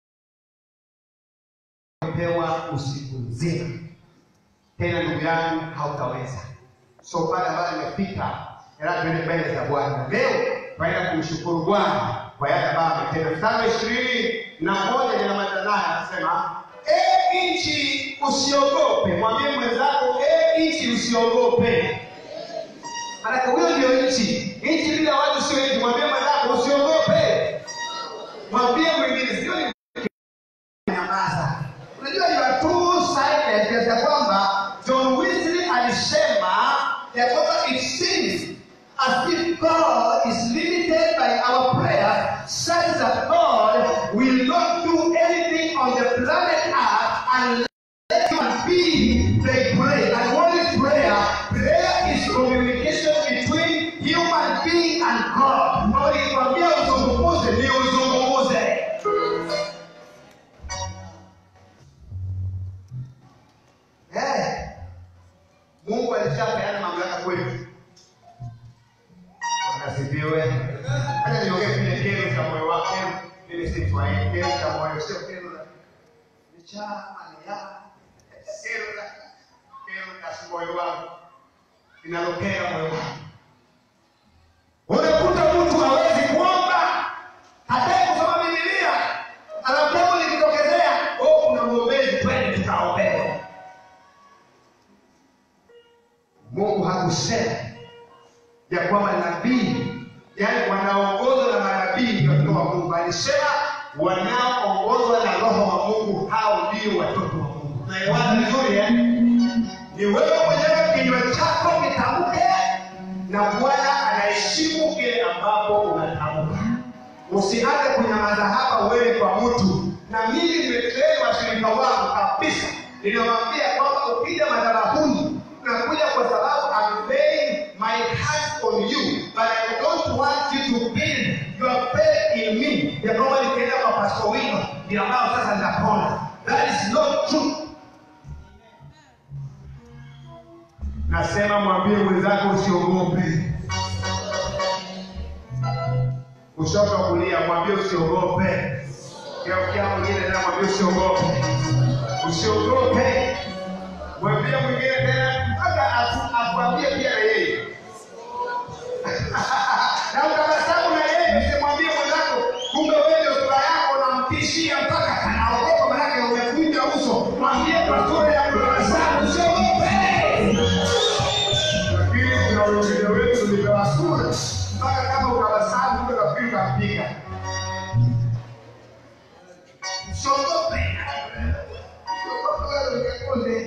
Speaker 9: pewa usiku mzima tena, ndugu yangu, hautaweza. So pale ambayo imefika, ela tuende mbele za Bwana leo, tunaenda kumshukuru Bwana kwa yale ambayo ametenda. Mstari wa ishirini na moja ninamaliza naye, anasema e nchi usiogope. Mwambie mwenzako e nchi usiogope. Maanake huyo ndio nchi. Nchi bila watu sio nchi. Mwambie mwenzako usiogope. Mwambie mwingine sio ni nyamaza. Unajua you are too silent kiasi ya kwamba John Wesley alisema ya kwamba it seems as if God is limited by our prayer such that God will not do anything on the planet Earth unless human being they pray. And what is prayer? Prayer is communication between human being and God. Kwa hiyo ikwambia uzungumuze ni uzungumuze. Eh, Mungu alishapeana mamlaka kwetu. Wakasifiwe. Hata niongee kile kero cha moyo wake, mimi si Kiswahili, kero cha moyo sio kero la ni chama ni ya kero la kero la moyo wangu linalokera moyo wangu. Unakuta mtu hawezi kuomba, hataki kusoma Biblia, anapewa likitokezea, oh, kuna mwombezi, twende tukaombewe. Mungu hakusema ya kwamba nabii, yaani wanaongozwa na manabii ndio watoto wa Mungu. Alisema wanaoongozwa na Roho wa Mungu, hao ndio watoto wa Mungu. Naelewana vizuri eh? Ni wewe mwenyewe kinywa chako kitamke, na Bwana anaheshimu kile ambapo unatamka. Usianze kunyamaza hapa wewe kwa mtu. Na mimi nimetrain washirika wangu kabisa, ninawambia kwamba ukija madhabahuni unakuja kwa sababu I'm laying my hands on you but I don't want you to build your faith in me, ya kwamba nikienda kwa Pastor Wino ndio ambao sasa nitapona. That is not true. Nasema mwambie mwenzako usiogope. Kushoto kulia, mwambie usiogope. Geukia mwingine tena, mwambie usiogope. Usiogope. Mwambie mwingine tena mpaka aku- akuambie pia na yeye. na utabasamu na yeye, usimwambie mwenzako, kumbe wewe ndio sura yako unamtishia mpaka anaogopa, manake umekunja uso. Mwambie kwa sura ya kutabasamu, usiogope. Lakini kuna wengine wetu tulipewa sura mpaka kama utabasamu, kumbe nafikiri utampiga. Usiogope. Usiogope wewe, usikunde.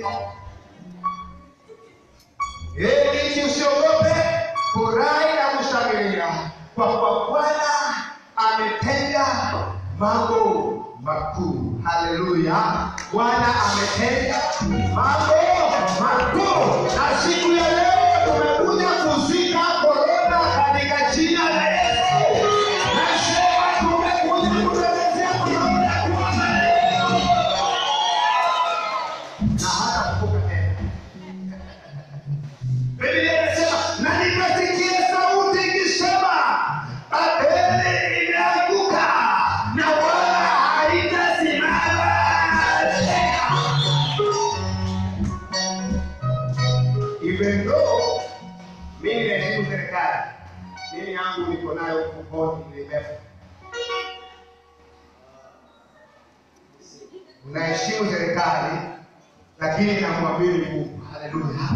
Speaker 9: Ee nchi usiogope, furahi na kushangilia, kwa kuwa Bwana ametenda mambo makuu. Haleluya! Bwana ametenda mambo makuu, na siku ya leo tumekuja kuzika korona katika jina la Yesu. Nasema tumekuja kuelezea korona kuanza leo na hata kuvuka tena. Biblia inasema na nikasikia sauti ikisema, Babeli imeanguka na wala haitasimama tena. Even though mimi naheshimu serikali, mimi yangu niko nayo mfukoni, nimebeba. Naheshimu serikali, lakini namwamini Mungu. Haleluya.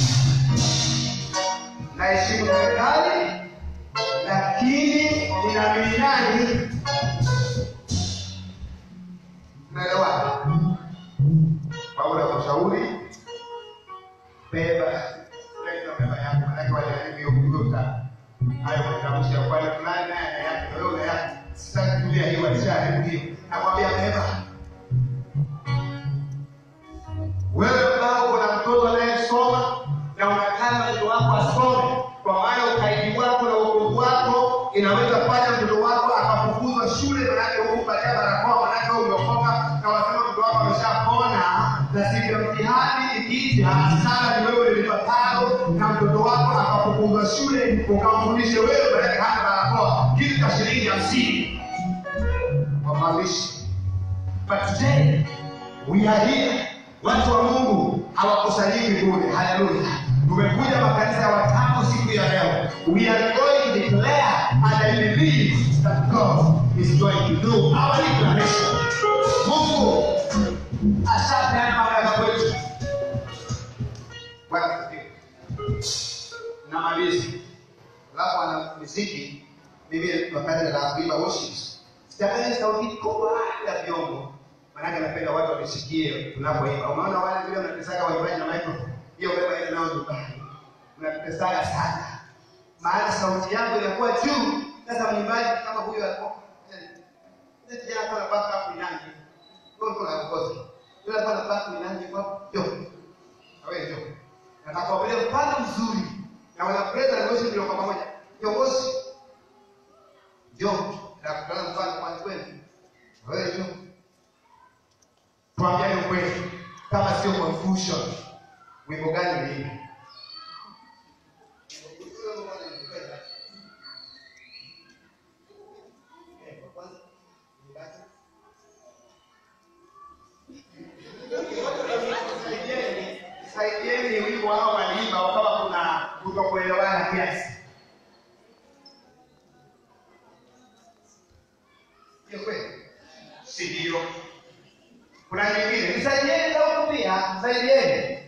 Speaker 9: Naheshimu serikali, lakini ninaamini nani? Naelewa. Paulo anakushauri beba leta beba yako, manake wajaribu hiyo kuvuta hayo matamshi ya upande fulani, naye ana yake na wewe una yake. Sitaki kutumia hiyo, alishaharibu hiyo. Nakwambia beba wewe ambao una mtoto anayesoma na unataka mtoto wako asome, kwa maana ukaidi wako na uokovu wako inaweza fanya mtoto wako akafukuzwa shule, manake hukupatia barakoa, manake wewe umeokoka na wasema mtoto wako ameshapona, na siku ya mtihani ikija, sana ni wewe ulipatalo, na mtoto wako akafukuzwa shule, ukamfundishe wewe, manake hana barakoa, kitu cha shilingi hamsini wamalishi. But today we are here watu wa mungu hawakusanyiki bure haleluya tumekuja makanisa ya watano siku ya leo we are going to declare and i believe that god is going to do our declaration mungu ashapeana mamlaka kwetu bwana asifiwe. namaliza alafu ana muziki mimi wakati la kuimba worships sitamani sauti kubwa ya vyombo manake napenda watu wanisikie tunapoimba. Unaona wale vile mnatesaga waimbaji na microphone, hiyo beba ile nao nyumbani, mnatesaga sana, maana sauti yangu inakuwa juu. Sasa mwimbaji kama huyo alikuwa ile kijana alikuwa anapaka hapo inangi, ndio ndio anakosa yule alikuwa anapaka inangi kwa jo, awe jo, nataka wapele mfano mzuri na wana praise and worship ndio kwa pamoja, kiongozi jo, na kutana mfano kwa kweli, wewe jo tuambiane ukweli, kama sio confusion, wimbo gani uliimba? Saidieni wimbo hao waliimba, wakawa kuna kutokuelewana kiasi. Sio kweli? Si ndio? kuna nyingine nisaidieni na huku pia nisaidieni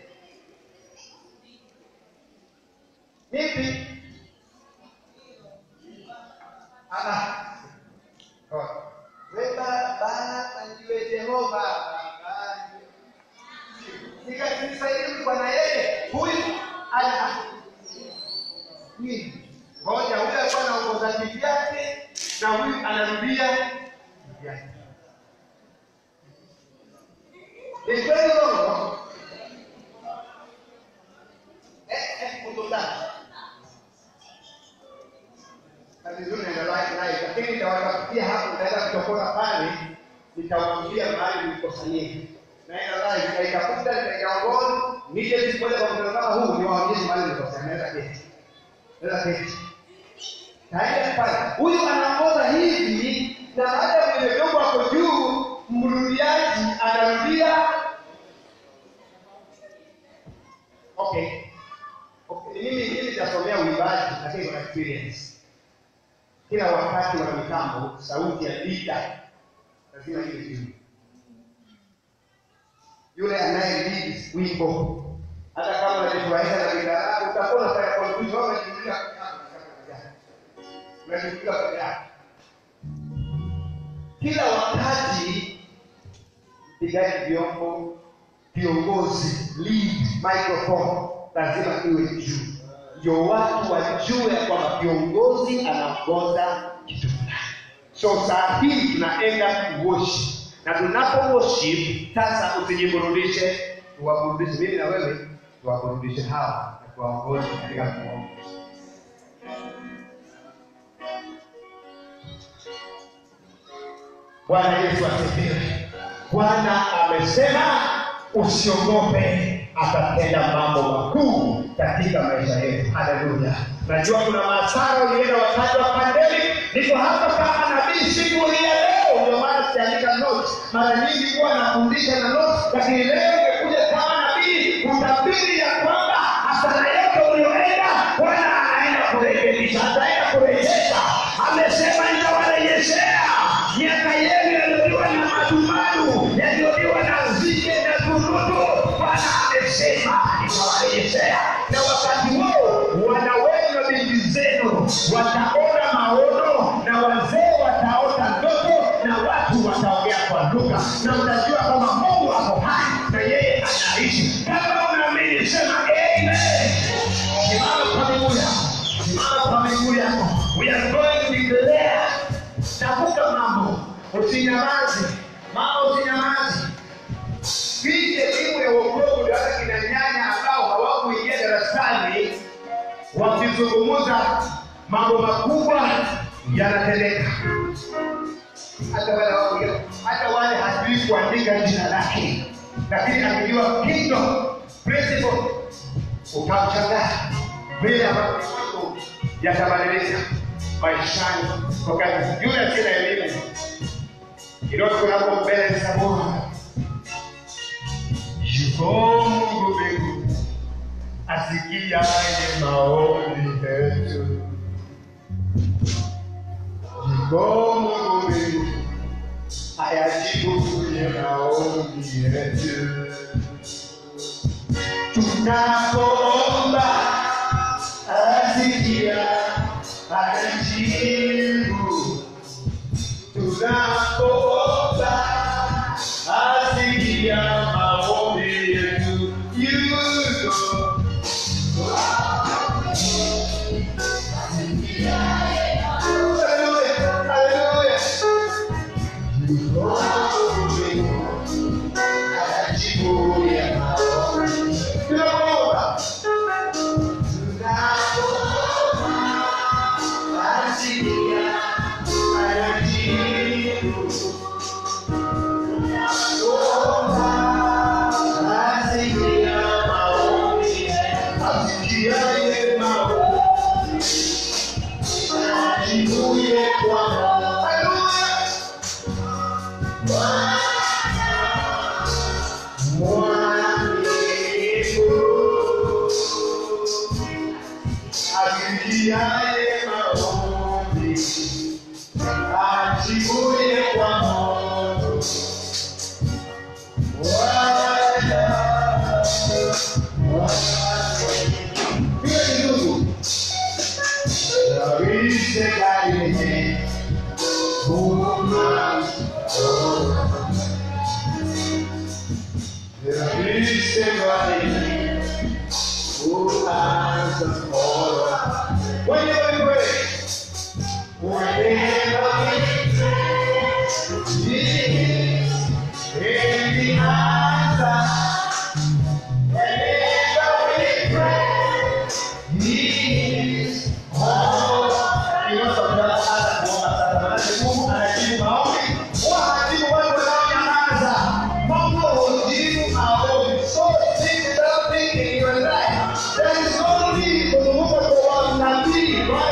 Speaker 9: nipi Ah, ah. Oh. weba bana anjiwe jehova nikanisaidii bwana yeye huyu ana nini ngoja huyu alikuwa anaongoza kivyake na huyu anarudia kivyake Ni kweli uongo? Eh, eh, kutotaka. Kazi nzuri naenda live live, lakini nitawatafutia hapo, nitaenda kuchokora pale, nitawaambia mahali mlikusanyika. Naenda live, nitaitafuta, nitaiongoza, nije siku moja kwa mkutano kama huu, niwaonyeshe mahali mlikusanyika. Naweza keti. Naweza keti. Taenda pale. Huyu anaongoza hivi na hata kwenye vyombo hapo juu mrudiaji anarudia okay okay mimi mimi nitasomea uimbaji lakini kuna experience kila wakati wana mitambo sauti ya lida lazima iwe juu yule anaye lead wimbo hata kama unajifurahisha na bidhaa utakuwa unafanya confusion wewe unajiuliza unajiuliza peke yako kila wakati mpigaji vyombo viongozi lead microphone lazima iwe juu ndio watu wajue ya kwamba kiongozi anaongoza kitu fulani so saa hii tunaenda kuwoshi na tunapo worship sasa usijiburudishe tuwaburudishe mimi na wewe tuwaburudishe hawa na tuwaongoze katika kuomba bwana yesu asifiwe bwana amesema usiogope atatenda mambo makuu katika maisha yetu haleluya najua kuna maasara ulienda wakati wa pandemic niko hapa kama nabii siku hii ya leo ndio maana siandika notes mara nyingi huwa nafundisha na notes lakini leo nimekuja kama nabii kutabiri ya kwamba hasara yote ulioenda bwana anaenda kurekebisha ataenda kurejesha amesema nitawarejeshea miaka yenu yaliyoliwa na madumbadu yaliyoliwa na nzige na tunutu bwana amesema nitawarejeshea na wakati huo wana wenu na binti zenu wataona maono na wazee wataota ndoto na watu wataongea kwa lugha na mtajua kwamba mungu ako hai na yeye anaishi kama unaamini sema amen simama kwa miguu yako simama kwa miguu yako we are going to declare tafuta mambo usinyamaze mama usinyamaze hii elimu ya uokovu ndio hata kina nyanya ambao hawakuingia darasani wakizungumza mambo makubwa yanatendeka hata wale hawakuingia- hata wale hajui kuandika jina lake lakini akijua kingdom principle ukamshangaa vile ambavyo mambo yatabadilika maishani kwa kazi yule asiye na elimu kidogo kunapo mbele za Bwana yuko Mungu mbingu asikiaye maombi yetu yuko Mungu mbingu ayajibuye maombi yetu tunapoomba asikia anajibu tunapoomba asikia maombi yetu yuko Hallelujah, hallelujah. Yuko mbinguni, anajibu ya maombi. Tunapoomba Asikiaye maombi ajibuye kwa moto. Bwana, Bwana. Piga kidogo. Yawishe gari Buma. Yawishe gari Uanza kuona. Whenever you pray, whenever we pray, Jesus in the answer. Whenever we pray, He is all. Inayosababisha hata kuomba sasa, maanake Mungu anajibu maombi, huwa hajibu watu wanaonyamaza. Mungu hujibu maombi. So sit down thinking in your life. There is no need kuzunguka kwa wanabii.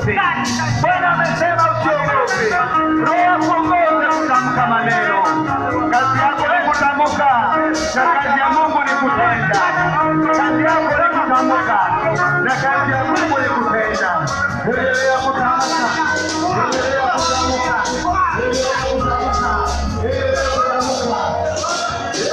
Speaker 11: usiogope. Bwana amesema usiogope. Roho yakuongoze kutamka maneno. Kazi yako ni kutamka, na kazi ya Mungu ni kutenda. Kazi yako ni kutamka, na kazi ya Mungu ni kutenda. Endelea kutamka, endelea kutamka, endelea kutamka, endelea kutamka.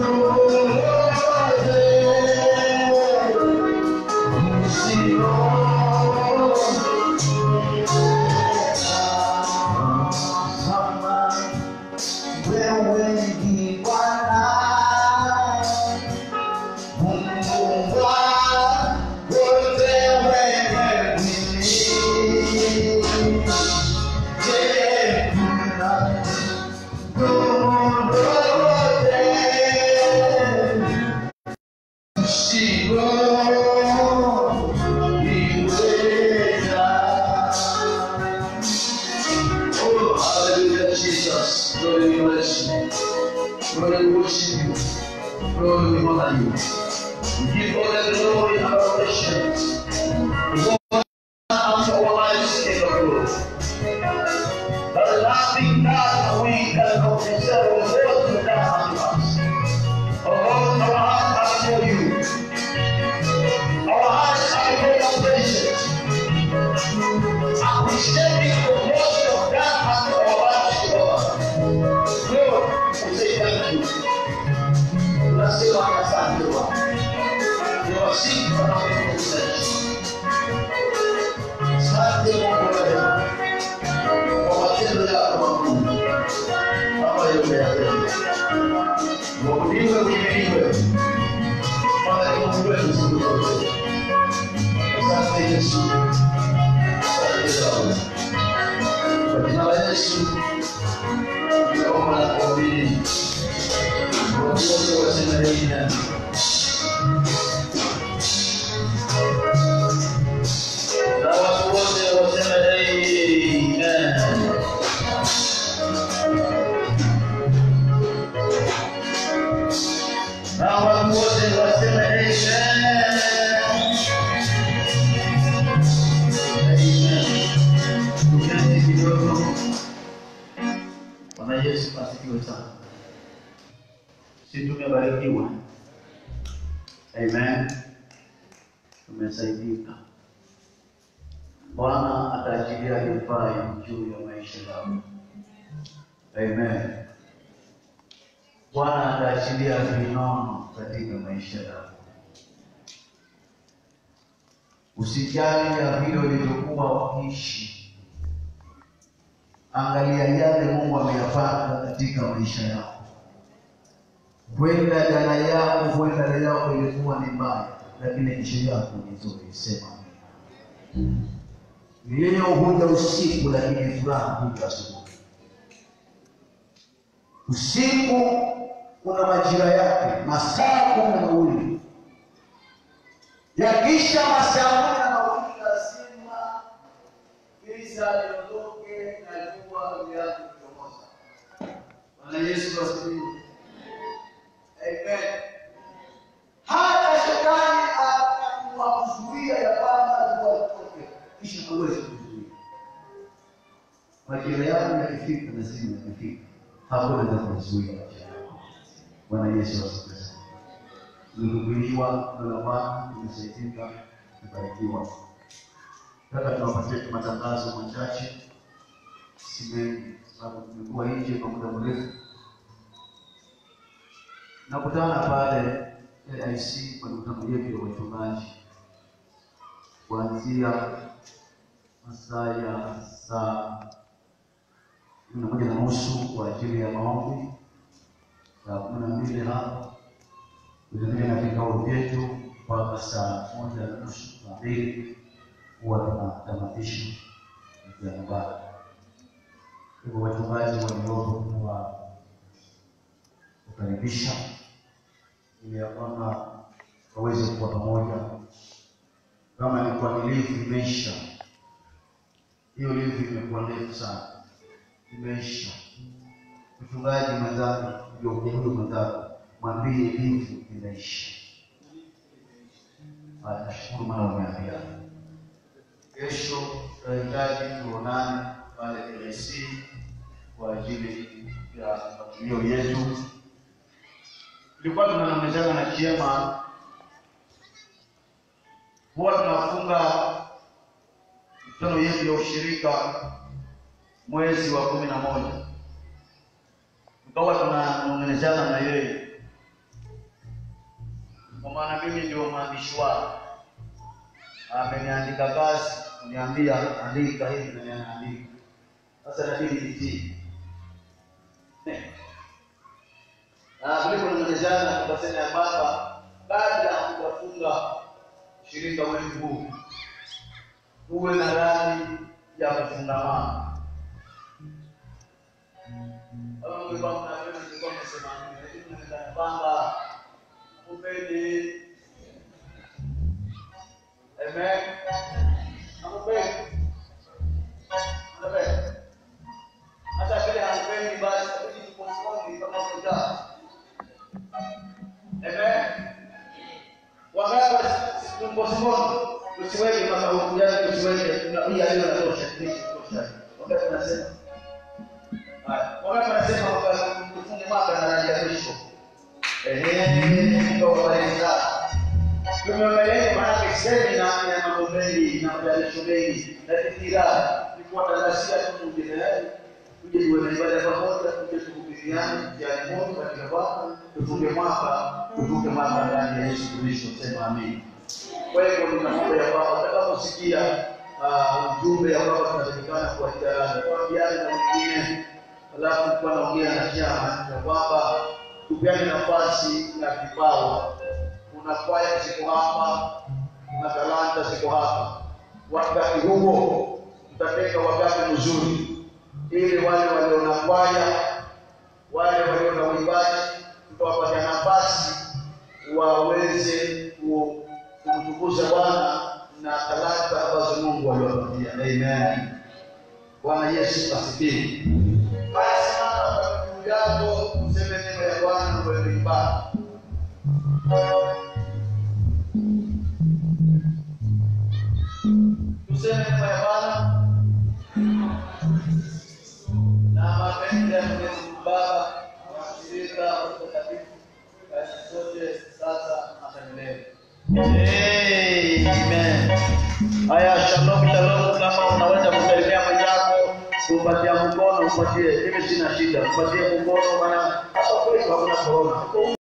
Speaker 1: Oh, hallelujah, Jesus. Lord, we bless you. Lord, we worship you. Lord, we honor you. We give all the glory and adoration. We want unto our lives, King of glory. There is nothing that we cannot deserve or what you done unto us. Oh Lord, our hearts are before you. Our hearts are before your presence. Appreciating the work of God unto our lives, Lord. Lord, we say thank you. Tunasema asante Bwana. Ni wasifu wanaokutukuza. Asante Mungu wa rehema kwa matendo yako makuu ambayo umeyatenda. Mwabudiwe, uhimidiwe. Bwana ni Mungu wetu siku zote. Asante Yesu. Asante Baba. Kwa jina la Yesu tunaomba na kuamini. Watu wote waseme amina. Na watu wote waseme amen. Na watu wote waseme amen. Amen. Tuketi kidogo. Bwana Yesu asifiwe sana. Si tumebarikiwa. Amen. Tumesaidika. Bwana ataachilia divai juu ya maisha yako. Amen. Bwana ataachilia vinono katika maisha yako. Usijali ya vile ulivyokuwa ukiishi, angalia yale Mungu ameyapanga katika maisha yako. Huenda jana yako, huenda leo yako ilikuwa ni mbaya, lakini kesho yako ni nzuri. Sema vilio huja usiku, lakini furaha huja asubuhi. Usiku una majira yake, masaa kumi na mawili. Yakisha masaa kumi na mawili, lazima giza liondoke na jua lianze kuchomoza. Bwana Yesu asifiwe. Amen. Hata shetani atakuzuia ya kwamba jua litoke, kisha hawezi kuzuia. Majira yako yakifika, lazima yakifika, hakuna za kuzuia majira yako. Bwana Yesu asifiwe. Tumehubiriwa neno la Bwana, tumesaidika, tumebarikiwa. Nataka tuwapatie tu matangazo machache, si mengi, sababu tumekuwa nje kwa muda mrefu. Nakutana pale AIC kwa mikutano yetu ya wachungaji kuanzia masaa ya saa kumi na moja na nusu kwa ajili ya maombi, saa kumi na mbili hapa vilevile na vikao vyetu mpaka saa moja na nusu saa mbili huwa tunatamatisha ya nyumbani. Hivyo wachungaji waliopo tuwa kukaribisha ili ya kwamba waweze kuwa pamoja. Kama ilikuwa ni livu imeisha, hiyo livu imekuwa ndefu sana, imeisha. Mchungaji mwenzangu, ndio huyu mwenzangu, mwambie livu imeisha. Haya, Nashukuru maana umeambia. Kesho tutahitaji tuonane pale KIC kwa ajili ya matukio yetu. Tulikuwa tunanongezana na chema, huwa tunafunga mikutano yetu ya ushirika mwezi wa kumi na moja tukawa tunanong'onezana na yeye maana mimi ndio mwandishi wake. Ameniandika kazi, kuniambia andika hivi na ninaandika. Sasa inabidi nitii. Na vile tulimalizana tukasema ya kwamba kabla ya kufunga shirika wetu huu tuwe na rangi ya kufungamana. Kama mlikuwa mnapenda nilikuwa nimesema nini, lakini nimedhani kwamba upende Amen. Hamupendi. Amen. Hata kile hampendi basi inabidi tupostpone kama kuja. Amen. Wakati tupostpone tusiweke mpaka huku yani tusiweke tunaia leo natosha tosha. Wakati tunasema Haya, wakati tunasema kwamba tufunge mwaka na rangi ya mwisho. Ehe, ndio habari zao tumeongelea maanake semina ya mambo mengi na majalisho mengi na fikira ni kuwatangazia tu mwingine tuje tuwe na ibada pamoja tuje tuhubiriane jani moto katika Bwana tufunge mwaka tuvuke mwaka ndani ya Yesu Kristo sema amin kwa hivyo ninaomba ya kwamba utakaposikia ah, ujumbe ya kwamba tunatakikana kuwasiliana tuambiane na wengine alafu kuwa naongea na chama ya kwamba tupeane nafasi na kipawa kuna kwaya ziko hapa, kuna talanta ziko hapa. Wakati huo tutatenga wakati mzuri, ili wale walio na kwaya, wale walio na uimbaji, tutawapatia nafasi waweze ku- kumtukuza Bwana na talanta ambazo Mungu aliwapatia. Amen. Bwana Yesu asifiwe. Basi mama, kwa ndugu yako useme neno ya Bwana kwa ibada. tuseme neno ya Bwana na mapenzi ya Mwenyezi Mungu Baba na ushirika wa Roho Mtakatifu kazi zote sasa na hata milele. Amen. Haya, shalom shalom. Kama unaweza kumsalimia mwenzako, kumpatia mkono, umpatie. Mimi sina shida, umpatie mkono, maana hapa kwetu hakuna corona.